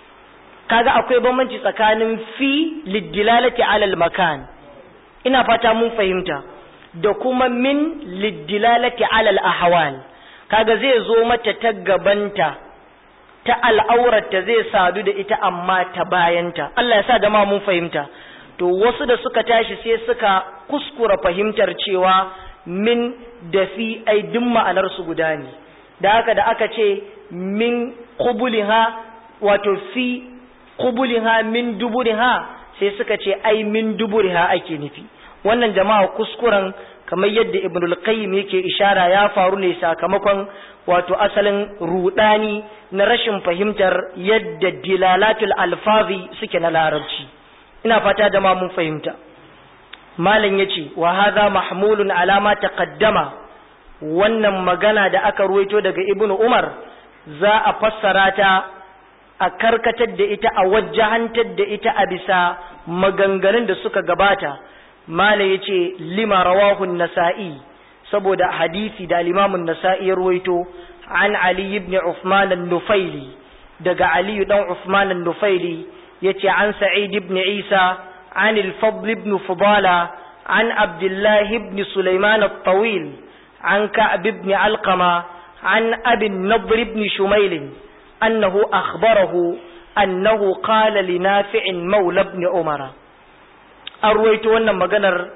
S1: kaga akwai bambanci tsakanin fi liddilalati alal makan ina fata mun fahimta da kuma min liddilalati alal ahwal kaga zai zo mata ta gabanta ta al'aurarta zai sadu da ita amma ta bayanta Allah ya sa da ma mun fahimta to wasu da suka tashi sai suka kuskura fahimtar cewa min da fi ai duk ma'anar su guda ne da haka da aka ce min qubuliha wato fi qubuliha min duburiha sai suka ce ai min duburiha ake nufi wannan jama'a kuskuren kamar yadda ibnul qayyim yake ishara ya faru ne sakamakon wato asalin rudani na rashin fahimtar yadda dilalatul alfazi suke na larabci ina fata da ma mun fahimta malam yace wa hadha mahmulun ala ma taqaddama wannan magana da aka ruwaito daga ibnu umar za a fassara ta a karkatar da ita a wajjahantar da ita a bisa maganganun da suka gabata mala yace lima rawahu nasai saboda hadisi da limamun nasa'i ya ruwaito an ali ibn uthman an-nufaili daga ali dan uthman an-nufaili yace an sa'id ibn isa an al-fadl ibn fudala an abdullah ibn sulaiman at-tawil an ka'b ibn alqama an abi an-nadr ibn shumail annahu akhbarahu annahu qala li nafi' mawla ibn umara an ruwaito wannan maganar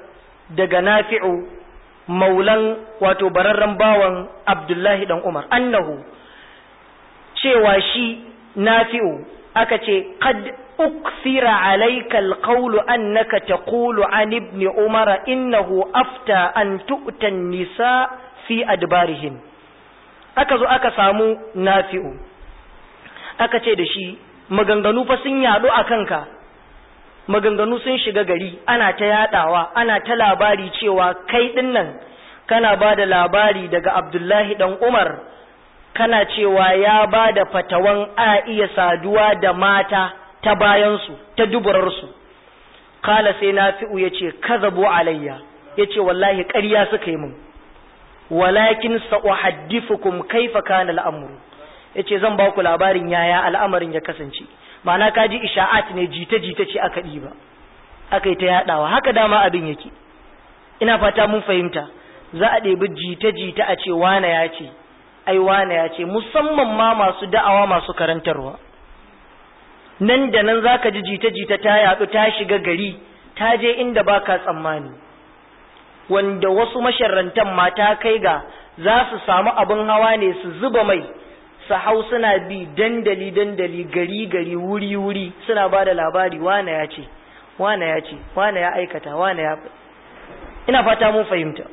S1: daga nafi'u maulan wato bararren bawan abdullahi dan umar annahu cewa shi nafi'u aka ce qad ukthira alayka alqawlu annaka taqulu an ibn umar innahu afta an tu'ta nisa fi adbarihin aka zo aka samu nafi'u aka ce da shi maganganu fa sun yadu a kanka maganganu sun shiga gari ana ta yadawa ana ta labari cewa kai dinnan kana ba da labari daga abdullahi dan umar kana cewa ya ba da fatawan a iya saduwa da mata ta bayansu ta duburarsu kala sai nafi'u ya ce kazabu alayya ya ce wallahi ƙarya suka yi min walakin sa'uhaddifukum kaifa kana al'amru yace zan ba ku labarin yaya al'amarin ya kasance ma'ana ka ji isha'at ne jita-jita ce aka ɗiba aka yi ta yaɗawa haka dama abin yake ina fata mun fahimta za a ɗebi jita-jita a ce wane ya ce ai wane ya ce musamman ma masu da'awa masu karantarwa nan da nan za ka ji jita-jita ta yaɗu ta shiga gari ta je inda ba ka tsammani wanda wasu masharrantan mata kai ga za su samu abin hawa ne su zuba mai su hau suna bi dandali dandali gari gari wuri wuri suna ba da labari wane ya ce wane ya ce wane ya aikata wane ya ina fata mun fahimta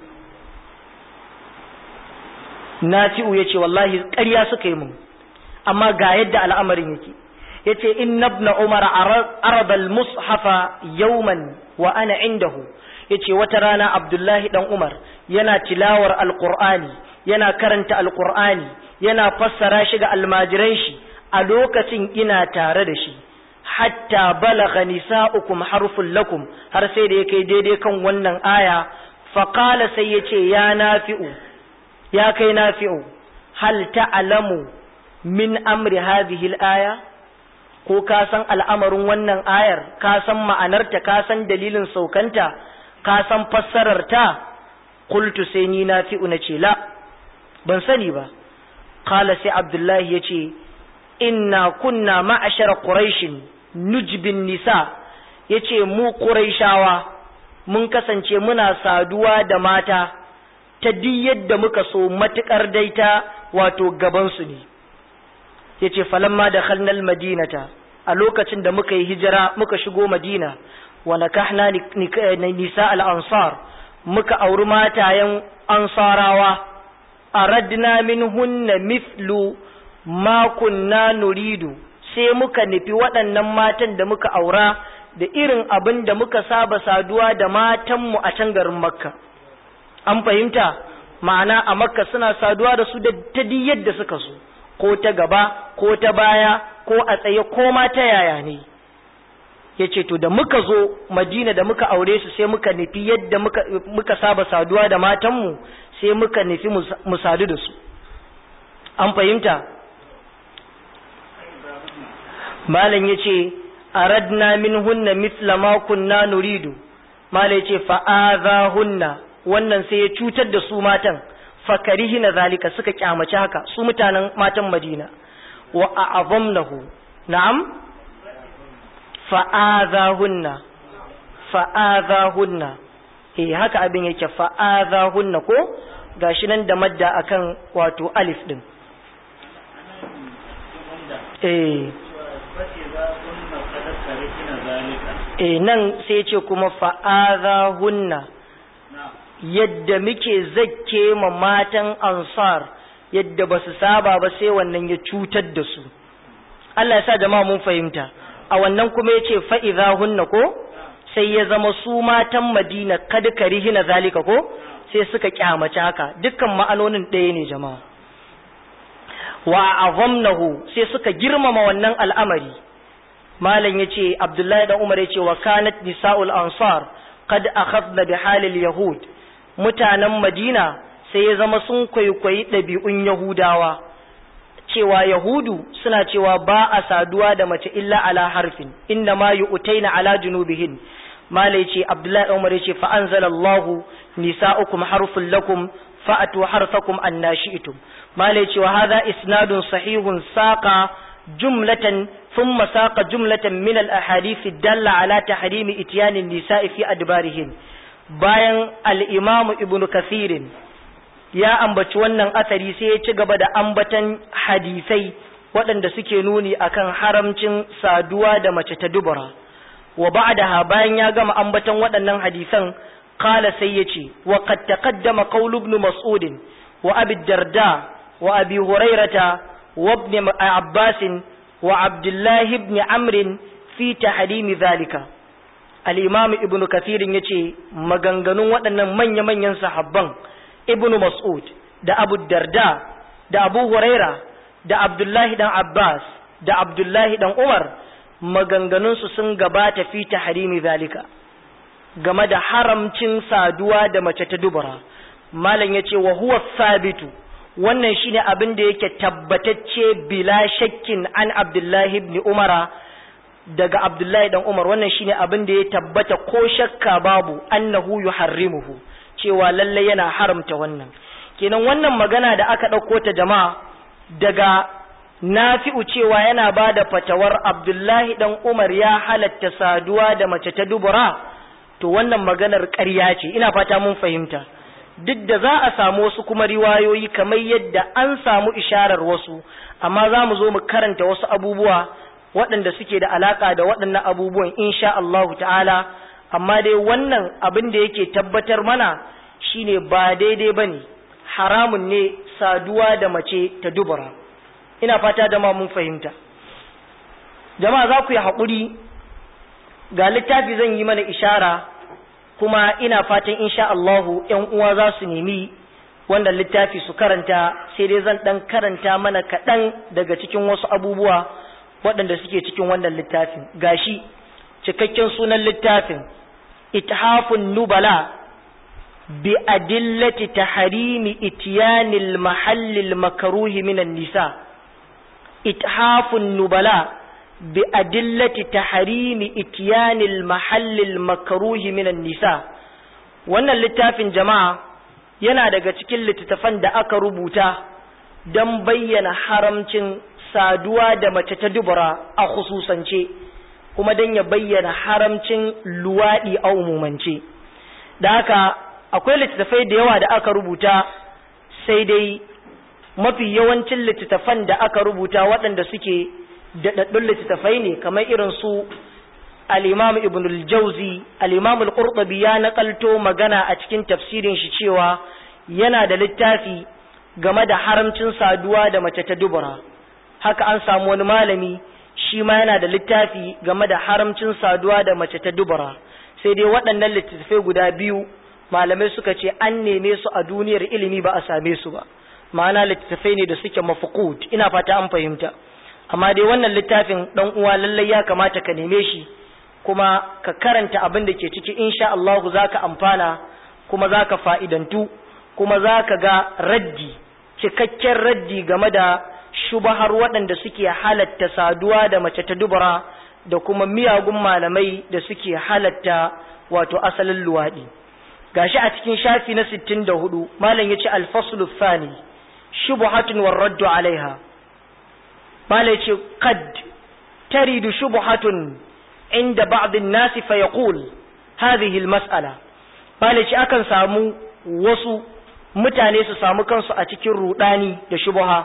S1: nafi'u ya ce wallahi ƙarya suka yi mun amma ga yadda al'amarin yake ya ce in nabna umar arabal mushafa yauman wa ana indahu ya ce wata rana abdullahi dan umar yana tilawar alƙur'ani yana karanta alƙur'ani yana fassara shi ga almajiran shi a lokacin ina tare da shi hatta balagha nisa'ukum harfun lakum har sai da yake daidai kan wannan aya faqala sai yace ya nafi'u ya kai nafi'u hal ta'lamu min amri hadhihi al-aya ko ka san al'amarin wannan ayar ka san ma'anarta ka san dalilin saukanta ka san fassararta qultu sai ni nafi'u nace la ban sani ba qala sai abdullahi yace inna kunna ma'ashara quraishin nujbin nisa yace mu quraishawa mun kasance muna saduwa da mata ta duk yadda muka so matukar daita wato gaban su ne yace falamma dakhalna almadinata a lokacin da muka yi hijira muka shigo madina wa nakahna nisa al-ansar muka auri matayen ansarawa aradna minhunna mithlu ma kunna nuridu sai muka nufi waɗannan matan da muka aura da irin abin da muka saba saduwa da matanmu a can garin makka an fahimta ma'ana a makka suna saduwa da su da ta yadda suka so ko ta gaba ko ta baya ko a tsaye ko ma ta yaya ne ya ce to da muka zo madina da muka aure su sai muka nufi yadda muka, muka saba saduwa da matanmu sai muka nufi mu sadu da su an fahimta malam ya ce aradna min hunna mithla ma kunna nuridu malam ya ce fa'aza hunna wannan sai ya cutar da su matan fakarihina zalika suka kyamaci haka su mutanen matan madina wa a'azamnahu na'am fa'azahunna fa'azahunna eh haka abin yake fa'azahunna ko gashi nan da madda akan wato alif din eh eh nan sai ce kuma fa'azahunna yadda muke zakke ma matan ansar yadda ba su saba ba sai wannan ya cutar da su Allah ya sa jama'a mun fahimta a wannan kuma ya ce fa'iza hunna ko sai ya zama su matan madina kada karihina zalika ko sai suka kyamaci haka dukkan ma'anonin ɗaya ne jama'a wa azamnahu sai suka girmama wannan al'amari malam ya ce abdullahi dan umar ya ce wa kanat nisa'ul ansar kad akhadna bi halil yahud mutanen madina sai ya zama sun kwaikwayi ɗabi'un yahudawa cewa yahudu suna cewa ba a saduwa da mace illa ala harfin inna ma yu'taina ala junubihin malai ce abdullahi umar ya ce fa anzalallahu nisa'ukum harfun lakum fa'atu harfakum annashi'tum malai ce wa hadha isnadun sahihun saqa jumlatan thumma saqa jumlatan min al ahadith dalla ala tahrimi ityan an-nisa'i fi adbarihin bayan al-Imam Ibn Kathir ya ambaci wannan asari sai ya ci gaba da ambatan hadisai waɗanda suke nuni akan haramcin saduwa da mace ta dubura wa ba'daha bayan ya gama ambatan waɗannan hadisan qala sai yace wa qad taqaddama qawl ibn mas'ud wa abi darda wa abi hurairata wa ibn abbas wa abdullah ibn amr fi tahrim zalika al-imam ibn kathir yace maganganun waɗannan manya-manyan sahabban ibn mas'ud da abu darda da abu huraira da abdullahi dan abbas da abdullahi dan umar maganganunsu sun gabata fi tahrimi zalika game da haramcin saduwa da mace ta dubura malam yace wa huwa sabitu wannan shine abin da yake tabbatacce bila shakkin an abdullahi ibn umara daga abdullahi dan umar wannan shine abin da ya tabbata ko shakka babu annahu yuharrimuhu cewa lalle yana haramta wannan kenan wannan magana da aka ɗauko ta jama'a daga nafi'u cewa yana ba da fatawar abdullahi dan umar ya halatta saduwa da mace ta dubura to wannan maganar ƙarya ce ina fata mun fahimta duk da za a samu wasu kuma riwayoyi kamar yadda an samu isharar wasu amma za mu zo mu karanta wasu abubuwa waɗanda suke da alaƙa da waɗannan abubuwan insha Allahu ta'ala amma dai wannan abin da yake tabbatar mana shine ba daidai bane haramun ne saduwa da mace ta dubura ina fata jama'a mun fahimta jama'a za ku yi haƙuri ga littafi zan yi mana ishara kuma ina fatan insha Allahu ƴan uwa za su nemi wannan littafi su karanta sai dai zan ɗan karanta mana kaɗan daga cikin wasu abubuwa waɗanda suke cikin wannan littafin gashi cikakken sunan littafin ithafun nubala bi adillati tahrimi ityanil mahallil makruhi minan nisa ithafun nubala bi adillati tahrimi ityanil mahallil makruhi minan nisa wannan littafin jama'a yana daga cikin littattafan da aka rubuta don bayyana haramcin saduwa da mace ta dubura a khususance kuma don ya bayyana haramcin luwaɗi a umumance da haka akwai littattafai da yawa da aka rubuta sai dai mafi yawancin littattafan da aka rubuta waɗanda suke daɗaɗɗun littattafai ne kamar irin su al-imam ibn al-jauzi al-imam al-qurtubi ya nakalto magana a cikin tafsirin shi cewa yana da littafi game da haramcin saduwa da mace ta dubura haka an samu wani malami shi ma yana da littafi game da haramcin saduwa da mace ta dubura sai dai waɗannan littattafai guda biyu malamai suka ce an neme su a duniyar ilimi ba a same su ba ma'ana littattafai ne da suke mafqud ina fata an fahimta amma dai wannan littafin dan uwa lallai ya kamata ka neme shi kuma ka karanta abin da ke ciki insha Allah zaka amfana kuma zaka fa'idantu kuma zaka ga raddi cikakken raddi game da shubahar waɗanda suke halatta saduwa da mace ta dubura da kuma miyagun malamai da suke halatta wato asalin luwaɗi gashi a cikin shafi na 64 malam yace al-faslu thani shubhatun war-raddu alaiha malam yace qad taridu shubhatun inda ba'd an-nas fa yaqul hadhihi al-mas'ala malam yace akan samu wasu mutane su samu kansu a cikin rudani da shubha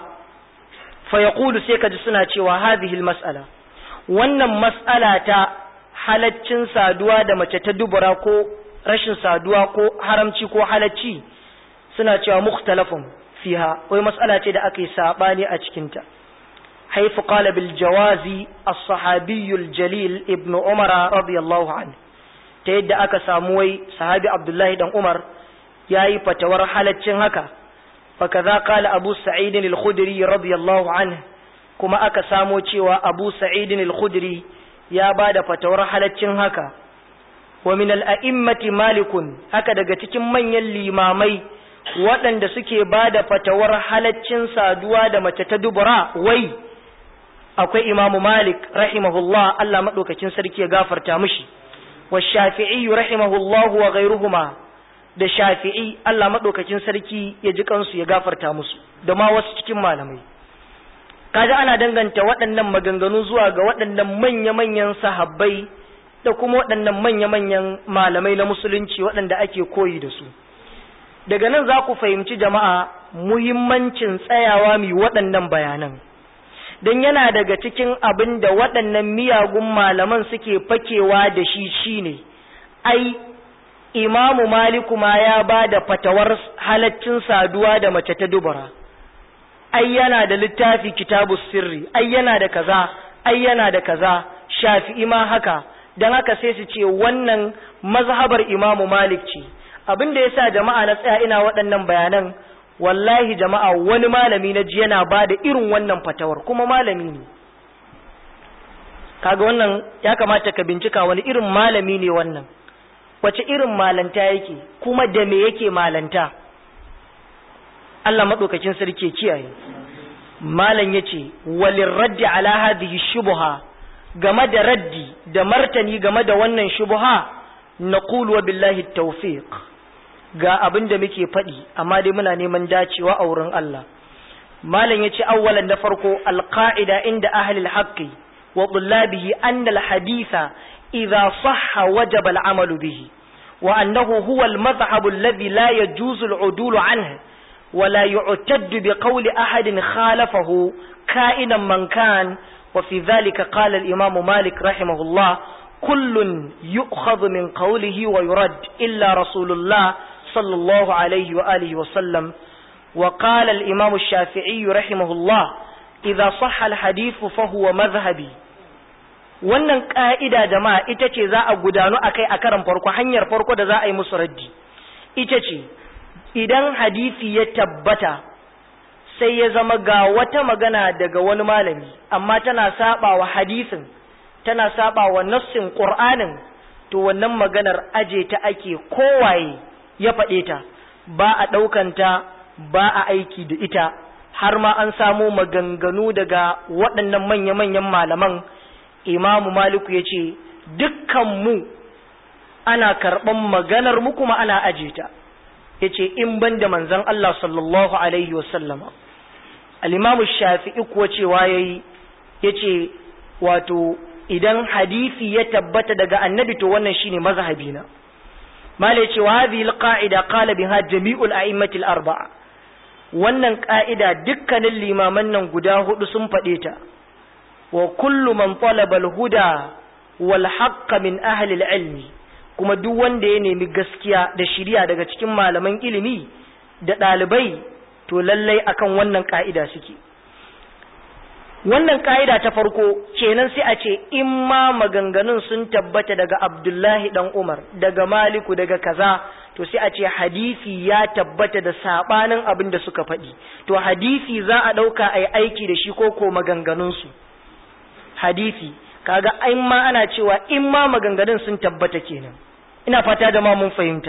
S1: fa yaqulu sai kaji suna cewa hadhihi al-mas'ala wannan mas'ala ta halaccin saduwa da mace ta dubura ko rashin saduwa ko haramci ko halacci suna cewa mukhtalafun fiha wai mas'ala ce da aka yi sabani a cikinta haifu qala bil jawazi as-sahabi al-jalil ibn umar radiyallahu anhu ta yadda aka samu wai sahabi abdullahi dan umar yayi fatawar halaccin haka fa kaza qala abu sa'id al-khudri radiyallahu anhu kuma aka samo cewa abu sa'id al-khudri ya bada fatawar halaccin haka wa min al'a'immati malikun haka daga cikin manyan limamai waɗanda suke ba da fatawar halaccin saduwa da mace ta dubura wai akwai imamu malik rahimahullah Allah maɗaukakin sarki ya gafarta mishi wa shafi'i rahimahullah wa gairuhuma da shafi'i Allah maɗaukakin sarki ya ji kansu ya gafarta musu da ma wasu cikin malamai kaga ana danganta waɗannan maganganu zuwa ga waɗannan manya-manyan sahabbai da kuma waɗannan manya-manyan malamai na musulunci waɗanda ake koyi da su daga nan za ku fahimci jama'a muhimmancin tsayawa mai waɗannan bayanan don yana daga cikin abin da waɗannan miyagun malaman suke fakewa da shi shine ai imamu maliku ma ya ba da fatawar halaccin saduwa da mace ta dubara ai yana da littafi kitabu sirri ai yana da kaza ai yana da kaza shafi'i ma haka don haka sai su ce wannan mazhabar imamu malik ce abin da yasa jama'a na tsaya ina waɗannan bayanan wallahi jama'a wani malami na ji yana ba da irin wannan fatawar kuma malami ne kaga wannan ya kamata ka bincika wani irin malami ne wannan wace irin malanta yake kuma da me yake malanta Allah maɗaukakin sarki kiyaye malam yace walin raddi ala hadhihi shubha game da raddi da martani game da wannan shubha naqulu wa billahi tawfiq ga abin da muke faɗi amma dai muna neman dacewa a wurin Allah malam yace awwalan da farko alqaida inda ahli alhaqqi wa tullabihi anna alhaditha idha sahha wajaba al'amalu bihi wa annahu huwa almadhhab alladhi la yajuzu al'udulu anhu ولا يعتد بقول أحد خالفه كائنا من كان وفي ذلك قال الإمام مالك رحمه الله كل يؤخذ من قوله ويرد إلا رسول الله صلى الله عليه وآله وسلم وقال الإمام الشافعي رحمه الله إذا صح الحديث فهو مذهبي wannan ka'ida jama'a ita ce za a gudanu akai a karan farko hanyar farko da za a yi musu raddi ita ce idan hadisi ya tabbata sai ya zama ga wata magana daga wani malami amma tana saba wa hadisin tana saba wa nassin qur'anin to wannan maganar aje ta ake kowaye ya faɗe ta ba a ɗaukanta ba a aiki da ita har ma an samo maganganu daga waɗannan manya-manyan malaman imamu maliku ya ce dukkanmu ana karɓan maganar mu kuma ana aje ta ya ce in ban da manzan Allah sallallahu Alaihi wasallama al'imamu shafi'i kuwa cewa ya yi ya ce wato idan hadisi ya tabbata daga annabi to wannan shine mazhabina mala ya ce wa hadhihi alqa'ida qala biha jami'ul a'immatil arba'a wannan ka'ida dukkanin limaman nan guda hudu sun faɗe ta wa kullu man talaba al-huda wal haqq min ahli al-ilmi kuma duk wanda ya nemi gaskiya da shiriya daga cikin malaman ilimi da ɗalibai to lallai akan wannan ka'ida suke wannan ka'ida ta farko kenan sai a ce in ma maganganun sun tabbata daga abdullahi dan umar daga maliku daga kaza to sai a ce hadisi ya tabbata da sabanin abin da suka faɗi to hadisi za a ɗauka a yi aiki da shi ko ko maganganunsu hadisi kaga in ma ana cewa in ma maganganun sun tabbata kenan ina fata da ma mun fahimta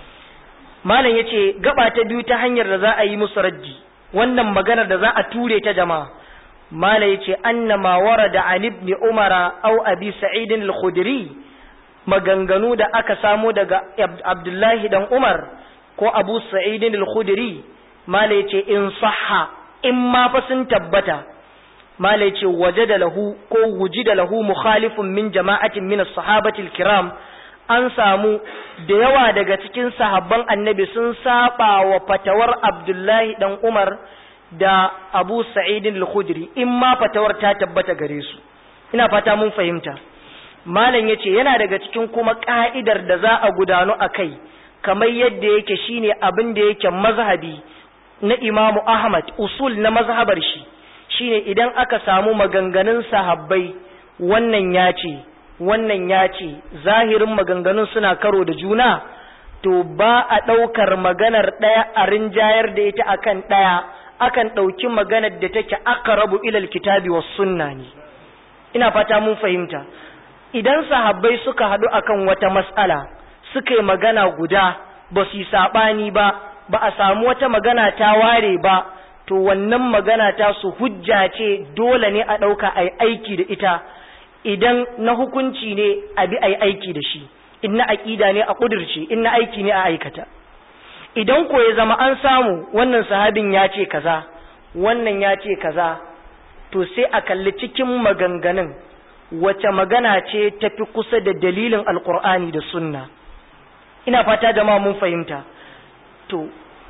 S1: malam yace gaba ta biyu ta hanyar da za a yi musu raddi wannan maganar da za a ture ta jama'a malam yace anna ma warada an ibn umara aw abi sa'id al-khudri maganganu da aka samo daga abdullahi dan umar ko abu sa'id al-khudri malam yace in sahha in ma fa sun tabbata malai ce waje da lahu ko wuji da lahu mukhalifun min jama'atin min as-sahabati al-kiram an samu da yawa daga cikin sahabban annabi sun saba wa fatawar Abdullahi dan Umar da Abu Sa'id al-Khudri in ma fatawar ta tabbata gare su ina fata mun fahimta malam yace yana daga cikin kuma ka'idar da za a gudanu akai kamar yadda yake shine abin da yake mazhabi na Imamu Ahmad usul na mazhabar shi shine idan aka samu maganganun sahabbai wannan ya ce wannan ya ce zahirin maganganun suna karo da juna to ba a ɗaukar maganar ɗaya a rinjayar da ita akan ɗaya akan ɗauki maganar da take aqrabu ilal kitabi was sunna ne ina fata mun fahimta idan sahabbai suka haɗu akan wata mas'ala suka yi magana guda ba su yi saɓani ba ba a samu wata magana ta ware ba to wannan magana ta su hujja ce dole ne a ɗauka a yi aiki da ita idan na hukunci ne a bi a yi aiki da shi in na aƙida ne a ƙudurce in na aiki ne a aikata idan ko ya zama an samu wannan sahabin ya ce kaza wannan ya ce kaza to sai a kalli cikin maganganun wace magana ce tafi kusa da dalilin alkur'ani da sunna ina fata jama'a mun fahimta to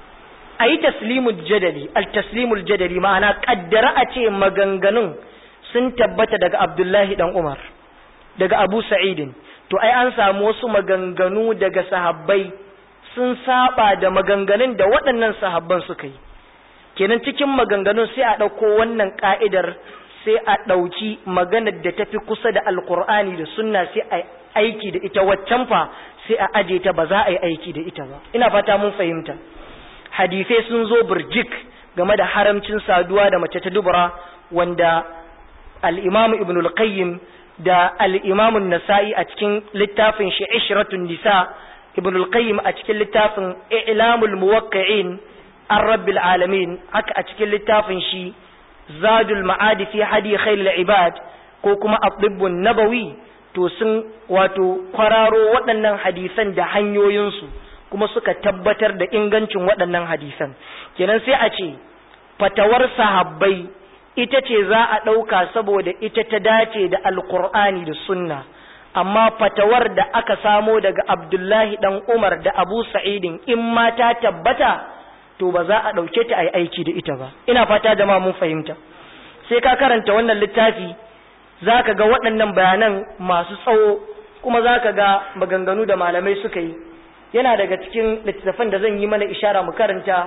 S1: a yi taslimul jadali al-taslimul jadali ma'ana kaddara a ce maganganun sun tabbata daga abdullahi dan umar daga abu sa'idin to ai an samu wasu maganganu daga sahabbai sun saba da maganganun da waɗannan sahabban suka yi kenan cikin maganganun sai a ɗauko wannan ka'idar sai a ɗauki maganar da tafi kusa da alkur'ani da sunna sai a aiki da ita waccan fa sai a aje ta ba za a yi aiki da ita ba ina fata mun fahimta hadisai sun zo burjik game da haramcin saduwa da mace ta dubura wanda al-imam ibn al-qayyim da al-imam an-nasa'i a cikin littafin shi ishratun nisa ibn al-qayyim a cikin littafin i'lamul muwaqqi'in ar-rabbil alamin haka a cikin littafin shi zadul ma'adi fi hadi khairul ibad ko kuma at-tibbun nabawi to sun wato kwararo waɗannan hadisan da hanyoyinsu kuma suka tabbatar da ingancin waɗannan hadisan kenan sai a ce fatawar sahabbai ita ce za a ɗauka saboda ita ta dace da alkur'ani da sunna amma fatawar da aka samo daga abdullahi ɗan umar da abu sa'idin in ma ta tabbata to ba za a ɗauke ta a yi aiki da ita ba ina fata jama'a mun fahimta sai ka karanta wannan littafi za ka ga waɗannan bayanan masu tsawo kuma za ka ga maganganu da malamai suka yi yana daga cikin littattafan da zan yi mana ishara mu karanta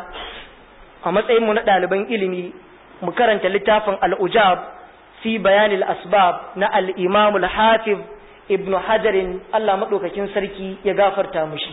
S1: a matsayinmu na ɗaliban ilimi mu karanta littafin al'ujab fi bayanil asbab na al'imamul hafiz ibn hajarin Allah maɗaukakin sarki ya gafarta mushi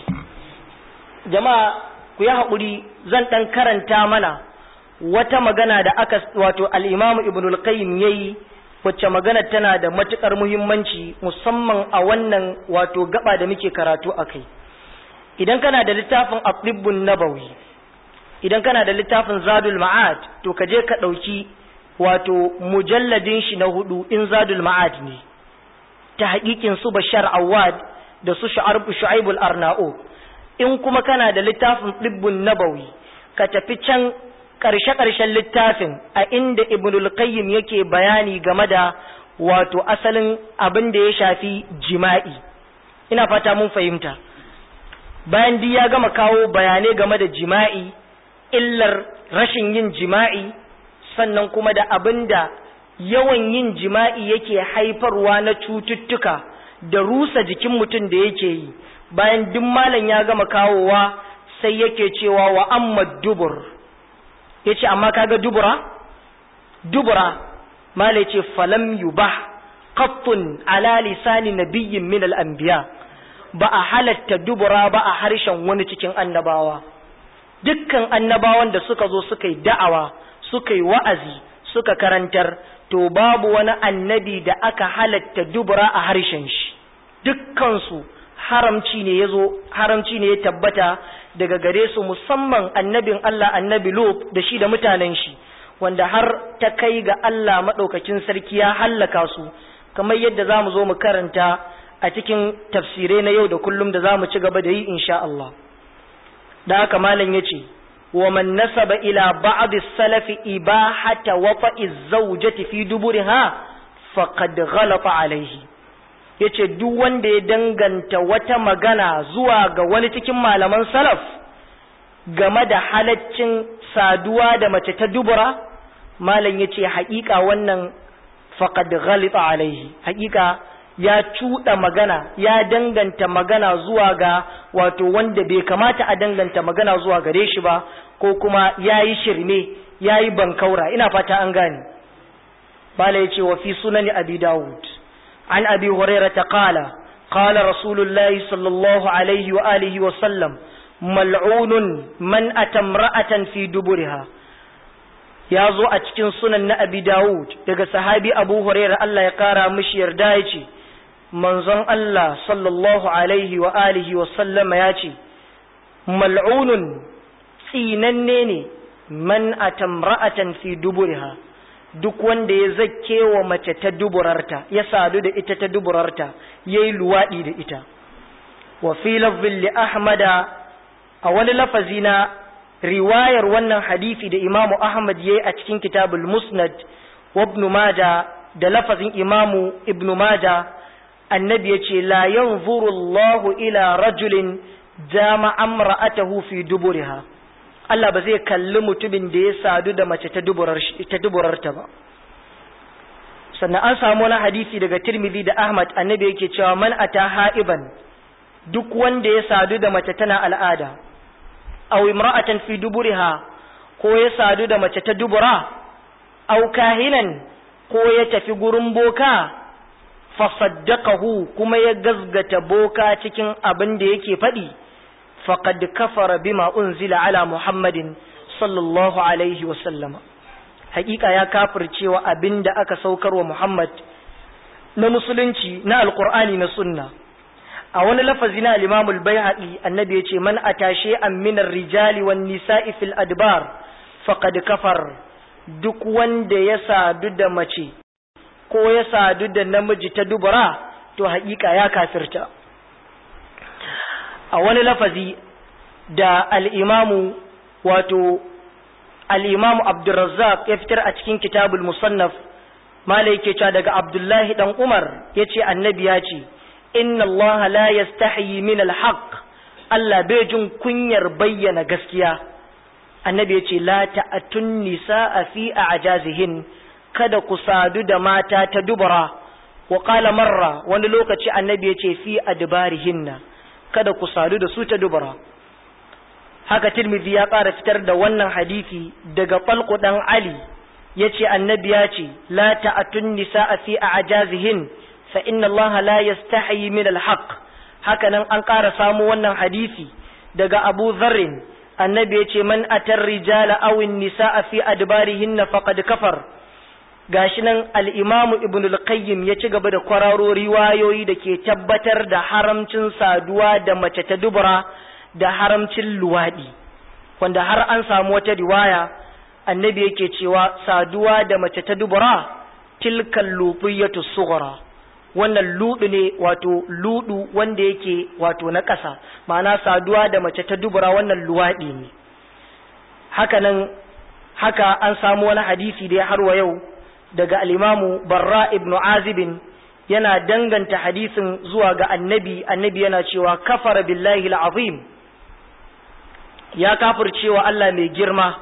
S1: jama'a ku yi haƙuri zan ɗan karanta mana wata magana da aka wato al'imamu ibn al-qayyim ya yi wacce magana tana da matuƙar muhimmanci musamman a wannan wato gaba da muke karatu a kai idan kana da littafin atibbun nabawi idan kana da littafin zadul ma'ad to ka je ka ɗauki wato mujalladin shi na hudu in zadul ma'ad ne ta haƙiƙin su bashar awad da su shu'aibul arna'u in kuma kana da littafin ɗibbun nabawi ka tafi can ƙarshe-ƙarshen littafin a inda ibnul qayyim yake bayani game da wato asalin abin da ya shafi jima'i ina fata mun fahimta bayan duk ya gama kawo bayanai game da jima'i illar rashin yin jima'i sannan kuma da abin da yawan yin jima'i yake haifarwa na cututtuka da rusa jikin mutum da yake yi bayan duk malam ya gama kawowa sai yake cewa wa amma dubur yace amma kaga dubura dubura mala yace falam yubah qattun ala lisani nabiyyin min al-anbiya ba a halatta dubura ba a harshen wani cikin annabawa dukkan annabawan da suka zo suka yi da'awa suka yi wa'azi suka karantar to babu wani annabi da aka halatta dubura a harshen shi dukkansu haramci ne ya zo haramci ne ya tabbata daga gare su musamman annabin Allah annabi Lut da shi da mutanen shi wanda har ta kai ga Allah maɗaukakin sarki ya hallaka su kamar yadda za mu zo mu karanta a cikin tafsirai na yau da kullum da za mu ci gaba da yi insha Allah da haka malam ya ce wa man nasaba ila ba'd salafi ibahata wata'i zawjati fi duburiha faqad ghalata alaihi yace duk wanda ya danganta wata magana zuwa ga wani cikin malaman salaf game da halaccin saduwa da mace ta dubura malam yace haƙiƙa wannan faqad ghalita alaihi haƙiƙa ya cuɗa magana ya danganta magana zuwa ga wato wanda bai kamata a danganta magana zuwa gare shi ba ko kuma yayi shirme yayi bankaura ina fata an gane bala yace wa fi sunani abi daud عن أبي هريرة قال قال رسول الله صلى الله عليه وآله وسلم ملعون من أتى امرأة في دبرها ya zo a cikin sunan na abi dawud daga sahabi abu huraira Allah ya kara mishi yarda ya ce manzon Allah sallallahu alaihi wa alihi wa sallama ya ce mal'unun tsinanne ne man atamra'atan fi duburiha duk wanda ya zakke wa mace ta duburarta ya sadu da ita ta duburarta yayi luwadi da ita wa fi lafzin li ahmada a wani lafazi na riwayar wannan hadisi da imamu ahmad yayi a cikin kitabul musnad wa ibn majah da lafazin imamu ibnu maja annabi ya ce la yanzuru Allahu ila rajulin jama amra'atahu fi duburiha Allah ba zai kalli mutumin da ya sadu da mace ta duburar ta duburarta ba sannan an samu wani hadisi daga Tirmidhi da Ahmad annabi yake cewa man ata ha'iban duk wanda ya sadu da mace tana al'ada aw imra'atan fi duburiha ko ya sadu da mace ta dubura aw kahinan ko ya tafi gurin boka fa saddaqahu kuma ya gazgata boka cikin abin da yake faɗi faqad kafara bima unzila ala muhammadin sallallahu alaihi wa sallama hakika ya kafircewa abin da aka saukar wa muhammad na musulunci na alqur'ani na sunna a wani lafazi na al-Imam al-Baihaqi annabi yace man atashe an min ar-rijali wan nisa'i fil adbar faqad kafar duk wanda ya sadu da mace ko ya sadu da namiji ta dubura to haƙiƙa ya kafirta a wani lafazi da al-Imam wato al-Imam Abdurrazzaq ya fitar a cikin kitabul musannaf malai yake cewa daga Abdullahi dan Umar yace annabi ya ce inna Allah la yastahi min alhaq Allah bai jin kunyar bayyana gaskiya annabi yace la ta'atun nisaa fi a'jazihin kada ku sadu da mata ta dubara wa qala marra wani lokaci annabi yace fi adbarihinna kada ku sadu da su ta dubara haka tirmidhi ya ƙara fitar da wannan hadisi daga falqu dan ali yace annabi yace la ta'atun nisaa fi a'jazihin fa inna allaha la yastahi min alhaq haka nan an ƙara samu wannan hadisi daga Abu Dharr annabi yace man atar rijala aw nisaa fi adbarihinna faqad kafar gashi nan al-Imam Ibn al-Qayyim ya ci gaba da kwararo riwayoyi da ke tabbatar da haramcin saduwa da mace ta dubura da haramcin luwadi wanda har an samu wata riwaya annabi yake cewa saduwa da mace ta dubura tilkal lufiyatu sughra wannan ludu ne wato ludu wanda yake wato na ƙasa ma'ana saduwa da mace ta dubura wannan luwaɗi ne haka nan haka an samu wani hadisi da har wa yau daga alimamu barra ibn azibin yana danganta hadisin zuwa ga annabi annabi yana cewa kafara billahi al'azim ya kafircewa Allah mai girma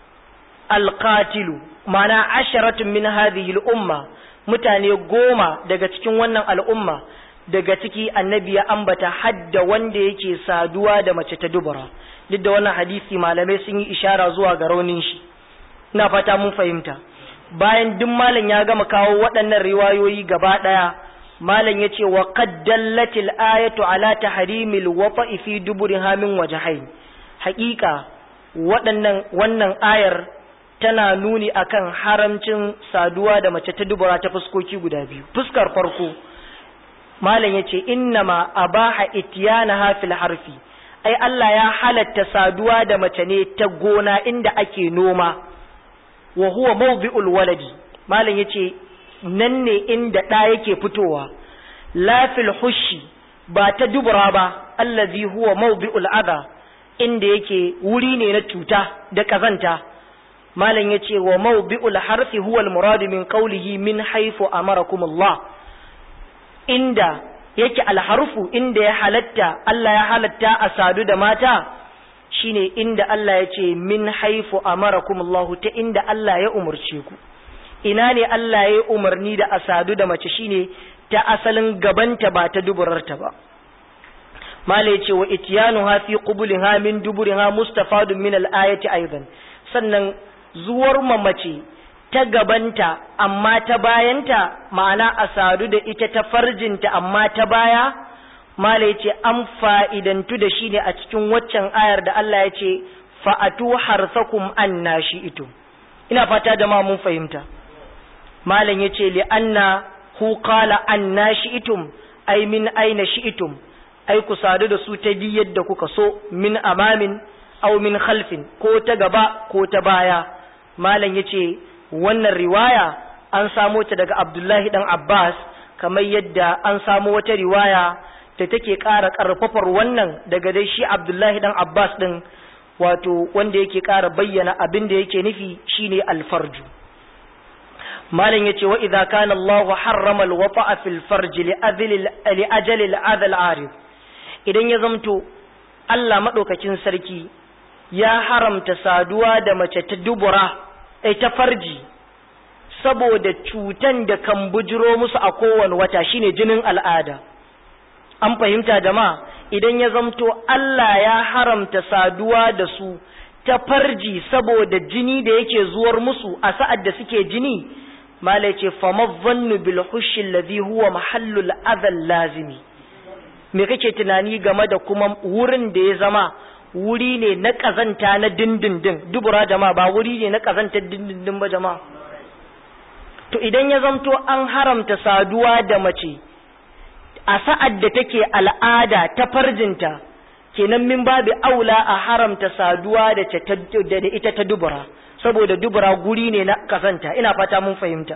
S1: alqatilu ma'ana asharatun min hadhihi al-umma mutane goma daga cikin wannan al'umma daga ciki annabi ya ambata hadda wanda yake saduwa da mace ta dubura duk da wannan hadisi malamai sun yi ishara zuwa ga raunin shi ina fata mun fahimta bayan duk malam ya gama kawo waɗannan riwayoyi gaba ɗaya malam ya ce wa qaddallatil ayatu ala tahrimil wafa'i fi duburiha min wajhain haƙiƙa waɗannan wannan ayar tana nuni akan haramcin saduwa da mace ta dubura ta fuskoki guda biyu fuskar farko malam yace innama abaha ityanaha fil harfi ai Allah ya halatta saduwa da mace ne ta gona inda ake noma wa huwa mawdi'ul waladi malam yace nan ne inda ɗa yake fitowa la fil hushi ba ta dubura ba allazi huwa mawdi'ul adha inda yake wuri ne na cuta da kazanta malam ya ce wa mawbi'ul harfi huwa al-murad min qawlihi min haythu amarakum Allah inda yake alharfu inda ya halatta Allah ya halatta a sadu da mata shine inda Allah ya ce min haythu amarakum Allah ta inda Allah ya umurce ku ina ne Allah ya umarni da a sadu da mace shine ta asalin gabanta ba ta duburarta ba mala ya ce wa ityanuha fi qubuliha min duburiha mustafadun min al-ayati aidan sannan zuwar mamace ta gabanta amma ta bayanta ma'ana a sadu da ita ta farjinta amma ta baya mala ya ce an fa'idantu da shi ne a cikin waccan ayar da Allah ya ce fa'atu harsakum an nashi ito ina fata da ma mun fahimta malam ya ce li'anna hu qala an nashi itum ai min aina shi itum ai ku sadu da su ta bi yadda kuka so min amamin aw min khalfin ko ta gaba ko ta baya malam yace wannan riwaya an samo ta daga Abdullahi dan Abbas kamar yadda an samo wata riwaya da take ƙara ƙarfafar wannan daga dai shi Abdullahi dan Abbas din wato wanda yake ƙara bayyana abin da yake nufi shine alfarju malam yace wa idza kana Allah harrama al-wata'a fil farj li ajali al-adha al-arif idan ya zamto Allah madaukakin sarki ya haramta saduwa da mace ta dubura ai ta farji saboda cutan da kan bujiro musu a kowane wata shine jinin al'ada an fahimta jama'a idan ya zamto Allah ya haramta saduwa da su ta farji saboda jini da yake zuwar musu a sa'ad da suke jini malai ce famazannu bil hushi alladhi huwa mahallul adhal lazimi me kake tunani game da kuma wurin da ya zama wuri ne na kazanta na dindindin dubura jama'a ba wuri ne na kazantar dindindin ba jama'a to idan ya zamto an haramta saduwa da mace a sa'ad da take al'ada ta farjinta kenan min babu aula a haramta saduwa da ita ta dubura saboda dubura guri ne na kasanta ina fata mun fahimta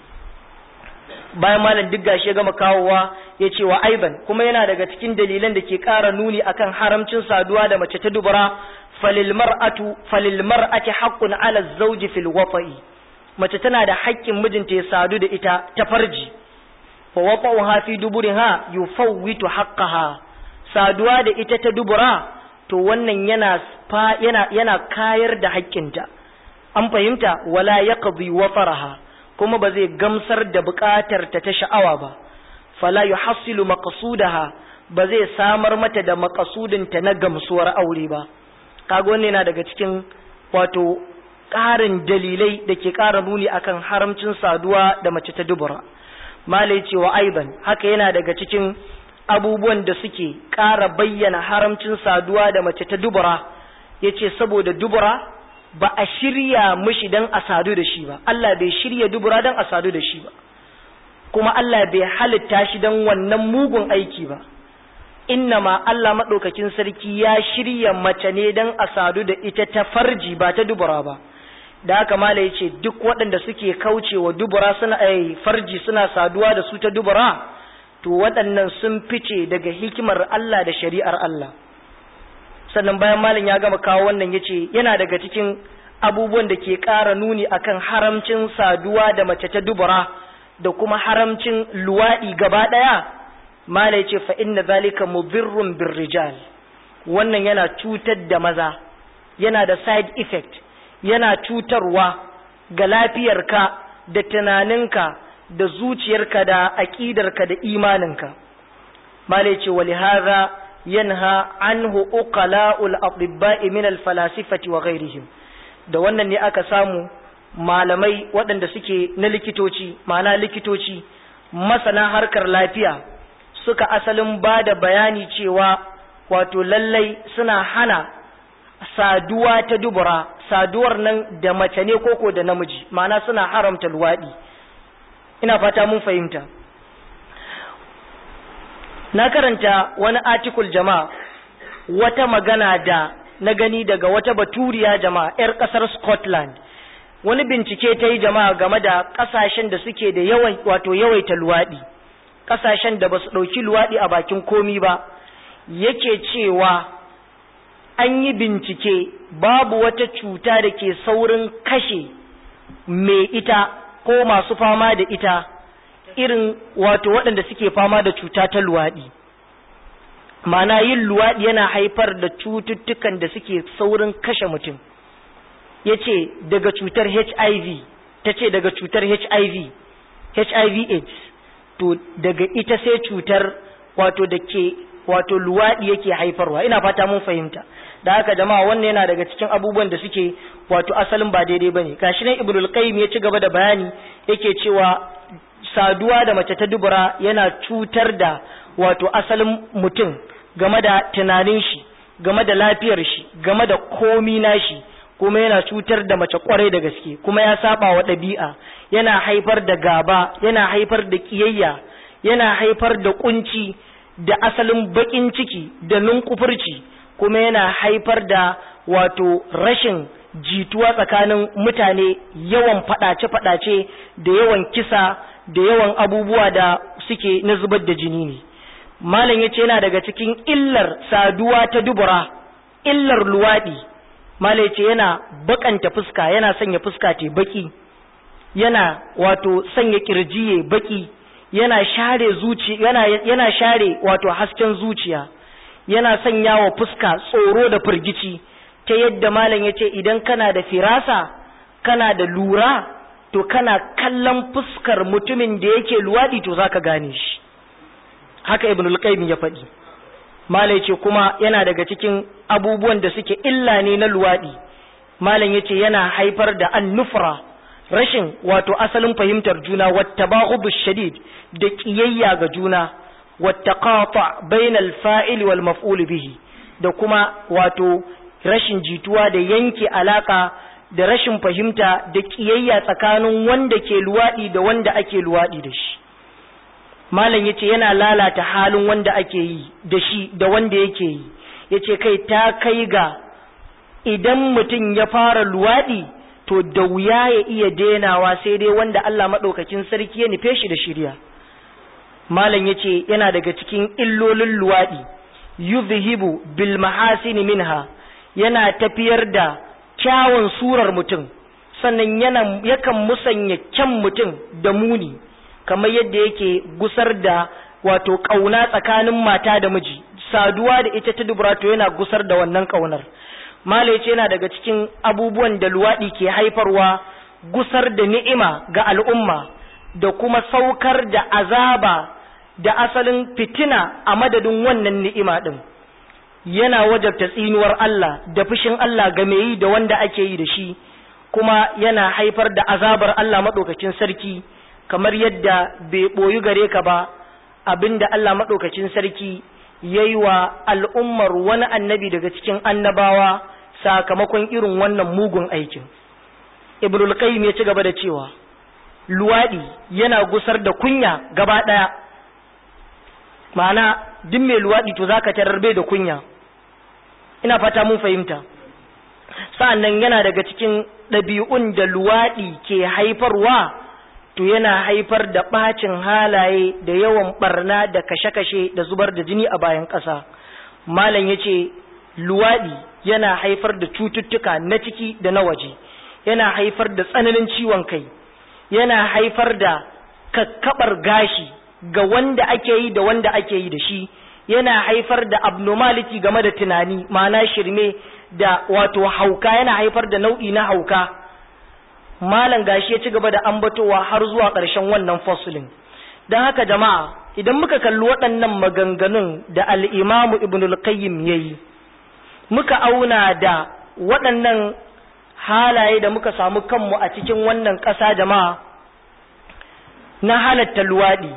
S1: bayan malam duk gashi ya gama kawowa ya ce wa aiban kuma yana daga cikin dalilan da ke ƙara nuni akan haramcin saduwa da mace ta dubura falil mar'atu falil mar'ati haqqun 'ala az-zawji fil wafa'i mace tana da haƙƙin mijinta ya sadu da ita ta farji wa wafa'uha fi duburiha yufawwitu haqqaha saduwa da ita ta dubura to wannan yana yana yana kayar da haƙƙinta an fahimta wala yaqdi wafaraha kuma ba zai gamsar da buƙatar ta ta sha'awa ba fala yuhassilu maqsudaha ba zai samar mata da maqasudin ta na gamsuwar aure ba kaga wannan yana daga cikin wato ƙarin dalilai da ke ƙara nuni akan haramcin saduwa da mace ta dubura malai cewa aiban haka yana daga cikin abubuwan da suke ƙara bayyana haramcin saduwa da mace ta dubura ya ce saboda dubura ba a shirya mishi don a sadu da shi ba Allah bai shirya dubura don a sadu da shi ba kuma Allah bai halitta shi don wannan mugun aiki ba ma Allah maɗaukakin sarki ya shirya mace ne don a sadu da ita ta farji ba ta dubura ba da haka mala ya ce duk waɗanda suke kaucewa dubura suna ai farji suna saduwa da su ta dubura to waɗannan sun fice daga hikimar Allah da shari'ar Allah sannan bayan malam ya gama kawo wannan ya ce yana daga cikin abubuwan da ke ƙara nuni akan haramcin saduwa da mace ta dubura da kuma haramcin luwaɗi gaba ɗaya mala ya ce fa inna zalika mudhirrun birrijal wannan yana cutar da maza yana da side effect yana cutarwa ga lafiyarka da tunaninka da zuciyarka da aƙidarka da imaninka malai ce wali hadha yanha anhu uqala'ul atibba'i min al-falasifati wa ghairihim da wannan ne aka samu malamai waɗanda suke na likitoci ma'ana likitoci masana harkar lafiya suka asalin ba da bayani cewa wato lallai suna hana saduwa ta dubura saduwar nan da mace ne koko da namiji ma'ana suna haramta luwaɗi ina fata mun fahimta na karanta wani article jama'a wata magana da na gani daga wata baturiya jama'a 'yar ƙasar scotland wani bincike ta yi jama'a game da ƙasashen da suke da yawan wato yawaita luwaɗi ƙasashen da ba su ɗauki luwaɗi a bakin komi ba yake cewa an yi bincike babu wata cuta da ke saurin kashe mai ita ko masu fama da ita irin wato waɗanda suke fama da cuta ta luwaɗi mana yin luwaɗi yana haifar da cututtukan da suke saurin kashe mutum ya ce daga cutar hiv ta ce daga cutar hiv hiv aids to daga ita sai cutar wato da ke wato luwaɗi yake haifarwa ina fata mun fahimta da haka jama'a wannan yana daga cikin abubuwan da suke wato asalin ba daidai bane gashi nan ibnul qayyim ya ci gaba da bayani yake cewa saduwa da mace ta dubura yana cutar da wato asalin mutum game da tunanin shi game da lafiyar shi game da komi nashi kuma yana cutar da mace kwarai da gaske kuma ya saba wa ɗabi'a yana haifar da gaba yana haifar da kiyayya yana haifar da kunci da asalin bakin ciki da nunkufurci kuma yana haifar da wato rashin jituwa tsakanin mutane yawan fadace-fadace da yawan kisa da yawan abubuwa da suke na zubar da jini ne malam yace yana daga cikin illar saduwa ta dubura illar luwadi malam yace yana bakanta fuska yana sanya fuska te baki yana wato sanya kirjiye baki yana share zuci yana yana share wato hasken zuciya yana sanya wa fuska tsoro da firgici ta yadda malam yace idan kana da firasa kana da lura to kana kallon fuskar mutumin da yake luwadi to zaka gane shi haka ibnul qayyim ya faɗi malam yace kuma yana daga cikin abubuwan da suke illa ne na luwadi malam yace yana haifar da annufra rashin wato asalin fahimtar juna wattabaghub shadid da kiyayya ga juna wattaqata bainal fa'il wal maf'ul bihi da kuma wato rashin jituwa da yanke alaka da rashin fahimta da kiyayya tsakanin wanda ke luwadi da wanda ake luwadi da shi malam yace yana lalata halin wanda ake yi da shi da wanda yake yi yace kai ta kai ga idan mutum ya fara luwadi to da wuya ya iya denawa sai dai wanda Allah madaukakin sarki ya nufe shi da shirya malam yace yana daga cikin illolin luwadi yuzhibu bil mahasini minha yana tafiyar da kyawun surar mutum sannan yana yakan musanya kyan mutum da muni kamar yadda yake gusar da wato kauna tsakanin mata da miji saduwa da ita ta dubrato yana gusar da wannan kaunar mala ce yana daga cikin abubuwan da luwaɗi ke haifarwa gusar da ni'ima ga al'umma da kuma saukar da azaba da asalin fitina a madadin wannan ni'ima ɗin yana wajabta tsinuwar Allah da fushin Allah ga mai yi da wanda ake yi da shi kuma yana haifar da azabar Allah maɗaukacin sarki kamar yadda bai ɓoyi gare ka ba abinda Allah maɗaukacin sarki ya yi wa al'ummar wani annabi daga cikin annabawa sakamakon irin wannan mugun aikin. Ibnul Qayyim ya ci gaba da cewa, Luwaɗi yana gusar da kunya gaba ɗaya, ma'ana duk mai luwaɗi to za ka tarar bai da kunya, ina fata mun fahimta. Sa'an nan yana daga cikin ɗabi'un da luwaɗi ke haifarwa. to yana haifar da ɓacin halaye da yawan ɓarna da kashe-kashe da zubar da jini a bayan ƙasa malam ya ce luwaɗi yana haifar da cututtuka na ciki da na waje yana haifar da tsananin ciwon kai yana haifar da kakkaɓar gashi ga wanda ake yi da wanda ake yi da shi yana haifar da abnormality game da tunani ma'ana shirme da wato hauka yana haifar da nau'i na hauka malam gashi ya ci gaba da ambatowa har zuwa ƙarshen wannan fasulin don haka jama'a idan muka kalli waɗannan maganganun da al'imamu ibnul qayyim ya yi muka auna da waɗannan halaye da muka samu kanmu a cikin wannan ƙasa jama'a na halatta luwaɗi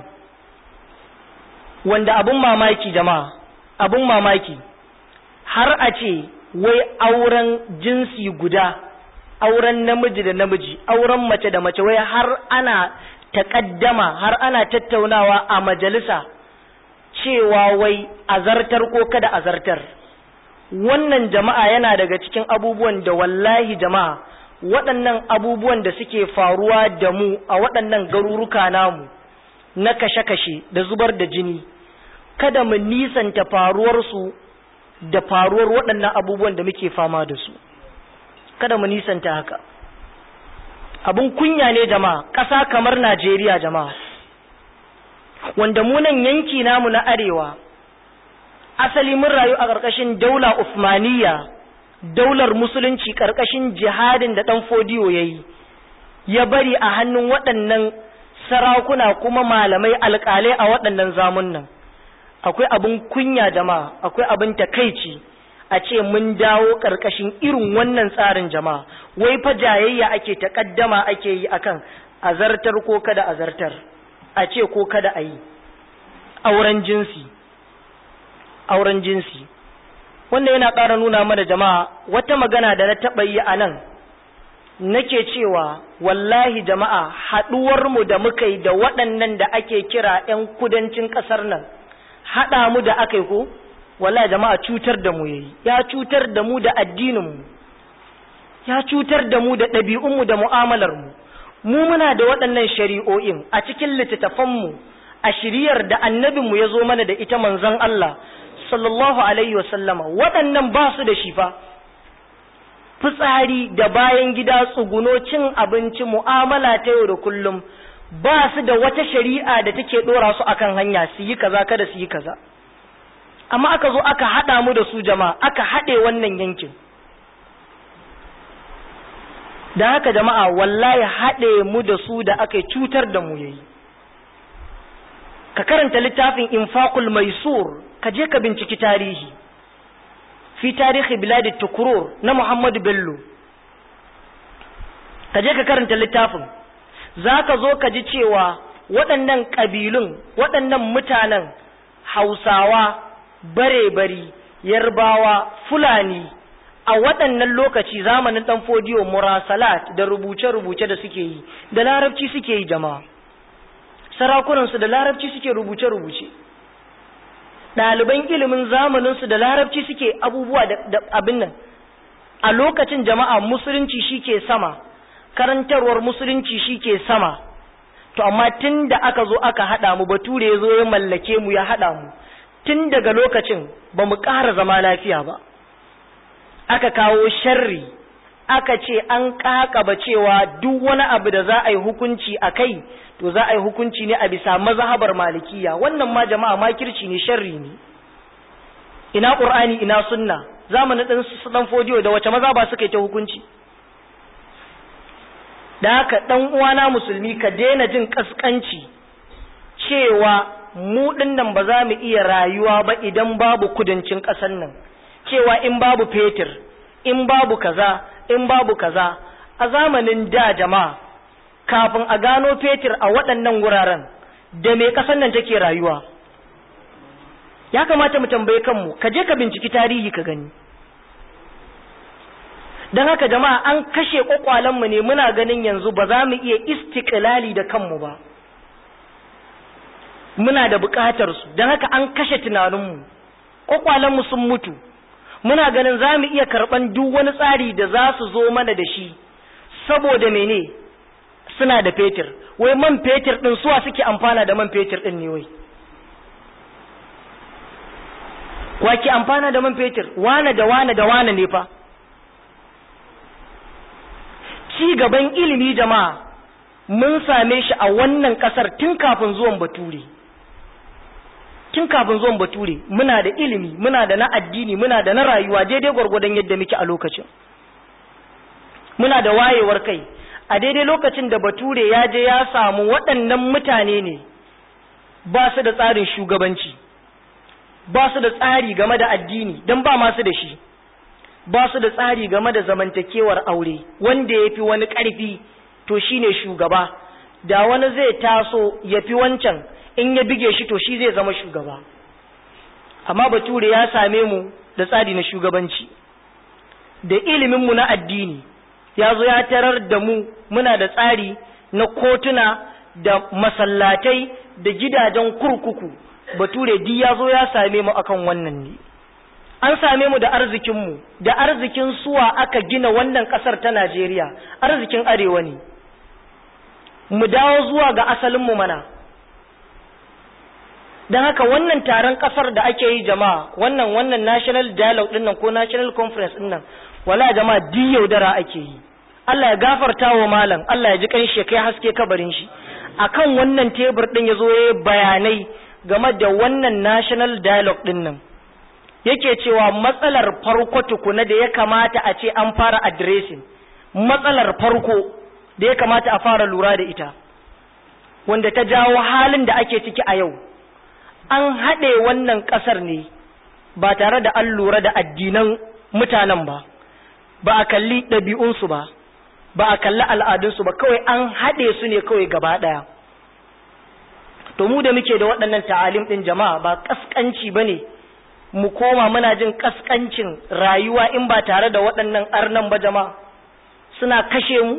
S1: wanda abun mamaki jama'a abun mamaki har a ce wai auren jinsi guda auren namiji da namiji auren mace da mace wai har ana taƙaddama har ana tattaunawa a majalisa cewa wai azartar ko kada azartar wannan jama'a yana daga cikin abubuwan da wallahi jama'a waɗannan abubuwan da suke faruwa da mu a waɗannan garuruka namu na kashe-kashe da zubar da jini kada mu nisanta faruwarsu da faruwar waɗannan abubuwan da muke fama da su kada mu nisanta haka abun kunya ne jama'a ƙasa kamar Najeriya jama'a wanda munan yanki namu na arewa asali mun rayu a ƙarƙashin daula Usmaniyya daular musulunci ƙarƙashin jihadin da ɗan fodiyo ya yi ya bari a hannun waɗannan sarakuna kuma malamai alƙalai a waɗannan zamunan akwai abin kunya jama'a akwai abin takaici a ce mun dawo ƙarƙashin irin wannan tsarin jama'a wai fa jayayya ake taƙaddama ake yi akan azartar ko kada azartar a ce ko kada a yi auren jinsi auren jinsi wanda yana ƙara nuna mana jama'a wata magana da na taɓa yi a nan nake cewa wallahi jama'a haɗuwarmu da muka yi da waɗannan da ake kira 'yan kudancin ƙasar nan haɗa mu da aka yi ko wallahi jama'a cutar da mu yayi ya cutar da mu da addininmu ya cutar da mu da ɗabi'unmu da mu'amalarmu mu muna da waɗannan shari'o'in a cikin littattafanmu a shiriyar da annabinmu ya zo mana da ita manzon Allah sallallahu alaihi wa sallama waɗannan ba su da shi fa fitsari da bayan gida tsuguno cin abinci mu'amala ta yau da kullum ba su da wata shari'a da take dora su akan hanya su yi kaza kada su yi kaza amma aka zo aka haɗa mu da su jama'a aka haɗe wannan yankin da haka jama'a wallahi haɗe mu da su da aka cutar da mu yayi ka karanta littafin infaqul maisur ka je ka binciki tarihi fi tarihi biladi tukurur na muhammadu bello ka je ka karanta littafin za ka zo ka ji cewa waɗannan ƙabilun waɗannan mutanen hausawa bare-bari yarbawa fulani a waɗannan lokaci zamanin ɗan fodiyo murasalat da rubuce-rubuce da suke yi da larabci suke yi jama'a sarakunansu da larabci suke rubuce-rubuce ɗaliban ilimin zamaninsu da larabci suke abubuwa da abin nan a lokacin jama'a musulunci shi ke sama karantarwar musulunci shi ke sama to amma tun da aka zo aka haɗa mu bature ya zo ya mallake mu ya haɗa mu tun daga lokacin ba mu ƙara zama lafiya ba aka kawo sharri aka ce an ƙaƙaba cewa duk wani abu da za a yi hukunci a kai to za a yi hukunci ne a bisa mazhabar malikiya wannan ma jama'a makirci ne sharri ne ina qur'ani ina sunna zamanin din su dan fodiyo da wace maza ba suka yi ta hukunci da haka dan uwana musulmi ka daina jin kaskanci cewa mu dinnan ba za mu iya rayuwa ba idan babu kudancin ƙasar nan cewa in babu fetur in babu kaza in babu kaza a zamanin da jama'a kafin a gano fetur a waɗannan wuraren da me ƙasar nan take rayuwa ya kamata mu tambaye kanmu ka je ka binciki tarihi ka gani don haka jama'a an kashe mu ne muna ganin yanzu ba za mu iya istiklali da kanmu ba muna da buƙatar su don haka an kashe tunaninmu mu sun mutu muna ganin za mu iya karɓan duk wani tsari da za su zo mana da shi saboda mene suna da fetur wai man fetur ɗin suwa suke amfana da man fetur ɗin ne wai wa ke amfana da man fetur wane da wane da wane ne fa ci gaban ilimi jama'a mun same shi a wannan ƙasar tun kafin zuwan bature tun kafin zuwan bature muna da ilimi muna da na addini muna da na rayuwa daidai gwargwadon yadda muke a lokacin muna da wayewar kai a daidai lokacin da bature ya je ya samu waɗannan mutane ne ba su da tsarin shugabanci ba su da tsari game da addini don ba masu da shi ba su da tsari game da zamantakewar aure wanda ya fi wani ƙarfi to shine shugaba da wani zai taso ya fi wancan in ya bige shi to shi zai zama shugaba amma bature ya same mu da tsari na shugabanci da iliminmu na addini ya zo ya tarar da mu muna da tsari na kotuna da masallatai da gidajen kurkuku bature duk ya zo ya same mu akan wannan ne an same mu da arzikinmu da arzikin suwa aka gina wannan ƙasar ta Najeriya arzikin arewa ne mu dawo zuwa ga asalinmu mana don haka wannan taron kasar da ake yi jama'a wannan wannan national dialogue dinnan ko national conference dinnan wala jama'a di yaudara ake yi Allah ya gafarta wa malam Allah ya ji kan shi kai haske kabarin shi akan wannan tebur din yazo ya bayanai game da wannan national dialogue dinnan yake cewa matsalar farko tukuna da ya kamata a ce an fara addressing matsalar farko da ya kamata a fara lura da ita wanda ta jawo halin da ake ciki a yau an haɗe wannan ƙasar ne ba tare da an lura da addinan mutanen ba ba a kalli ɗabi'unsu ba ba a kalli al'adunsu ba kawai an haɗe su ne kawai gaba ɗaya to mu da muke da waɗannan ta'alim ɗin jama'a ba ƙasƙanci ba ne mu koma muna jin ƙasƙancin rayuwa in ba tare da waɗannan arnan ba jama'a suna kashe mu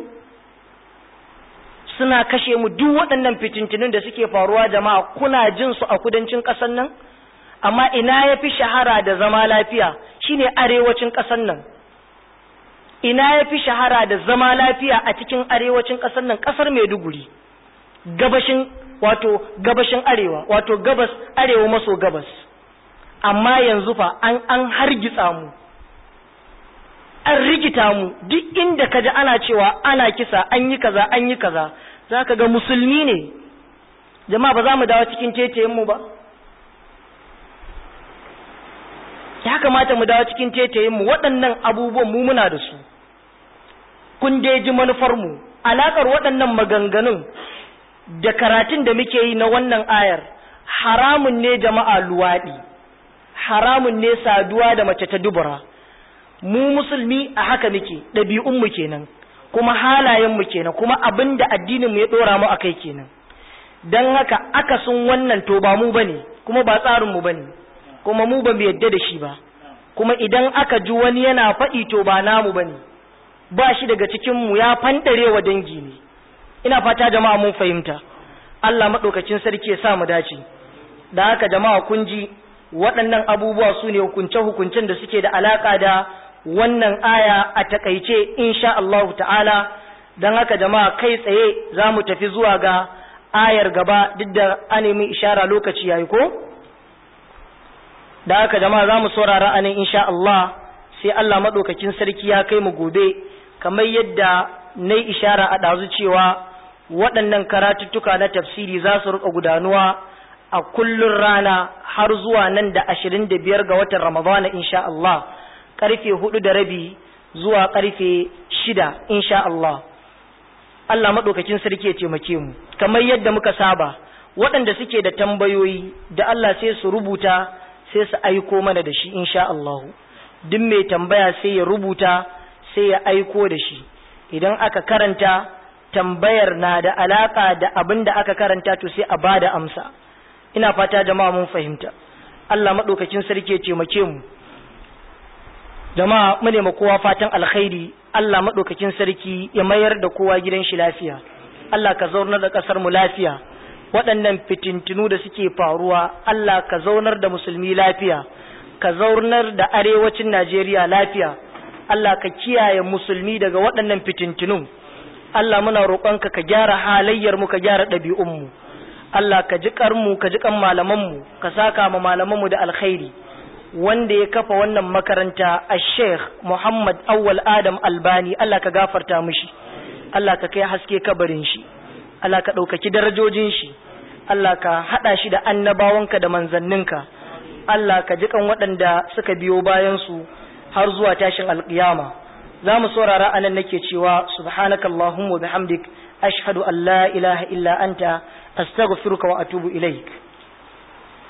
S1: suna kashe mu duk waɗannan fitintunin da suke faruwa jama'a kuna jin su a kudancin ƙasar nan amma ina ya fi shahara da zama lafiya shine arewacin ƙasar nan ina ya fi shahara da zama lafiya a cikin arewacin ƙasar nan ƙasar maiduguri gabashin wato gabashin arewa wato gabas arewa maso gabas amma yanzu fa an an hargitsa mu an rikita mu duk inda ka ji ana cewa ana kisa an yi kaza an yi kaza za ka ga musulmi ne jama'a ba za mu dawo cikin tetayen mu ba ya kamata mu dawo cikin tetayen mu waɗannan abubuwan mu muna da su kun dai ji manufar mu alakar waɗannan maganganun da karatun da muke yi na wannan ayar haramun ne jama'a luwaɗi haramun ne saduwa da mace ta dubura mu musulmi a haka muke ɗabi'unmu kenan kuma halayenmu kenan kuma abin da addininmu ya ɗora mu a kai kenan don haka akasin wannan to ba mu bane kuma ba tsarinmu bane kuma mu ba mu yadda da shi ba kuma idan aka ji wani yana faɗi to ba namu bane ba shi daga cikinmu ya fanɗare wa dangi ne ina fata jama'a mun fahimta Allah maɗaukacin sarki ya sa mu dace da haka jama'a kun ji waɗannan abubuwa su ne hukunce-hukuncen da suke da alaƙa da wannan aya a takaice insha Allah ta'ala don haka jama'a kai tsaye za mu tafi zuwa ga ayar gaba duk da an nemi ishara lokaci yayi ko da haka jama'a za mu saurara anan insha Allah sai Allah maɗaukakin sarki ya kai mu gobe kamar yadda na yi ishara a ɗazu cewa waɗannan karatuttuka na tafsiri za su riƙa gudanuwa a kullun rana har zuwa nan da ashirin da biyar ga watan ramadana insha Allah ƙarfe hudu da rabi zuwa ƙarfe shida insha Allah Allah maɗaukakin sarki ya taimake mu kamar yadda muka saba waɗanda suke da tambayoyi da Allah sai su rubuta sai su aiko mana da shi insha Allah duk mai tambaya sai ya rubuta sai ya aiko da shi idan aka karanta tambayar na da alaka da abin da aka karanta to sai a bada amsa ina fata jama'a mun fahimta Allah madaukakin sarki ya taimake mu jama'a mu ne kowa fatan alkhairi Allah madaukakin sarki ya mayar da kowa gidan shi lafiya Allah ka zaunar da kasar mu lafiya waɗannan fitintunu da suke faruwa Allah ka zaunar da musulmi lafiya ka zaunar da arewacin Najeriya lafiya Allah ka kiyaye musulmi daga waɗannan fitintunun Allah muna roƙonka ka gyara halayyar mu ka gyara ɗabi'un mu Allah ka ji mu ka ji kan malaman mu ka saka ma malaman mu da alkhairi wanda ya kafa wannan makaranta a Sheikh Muhammad Awwal Adam Albani Allah ka gafarta mishi Allah ka kai haske kabarin shi Allah ka ɗaukaki darajojin shi Allah ka haɗa shi da annabawanka da manzanninka Allah ka ji kan waɗanda suka biyo bayan su har zuwa tashin alƙiyama za mu saurara anan nake cewa subhanaka allahumma bihamdik ashhadu an la ilaha illa anta astaghfiruka wa atubu ilaik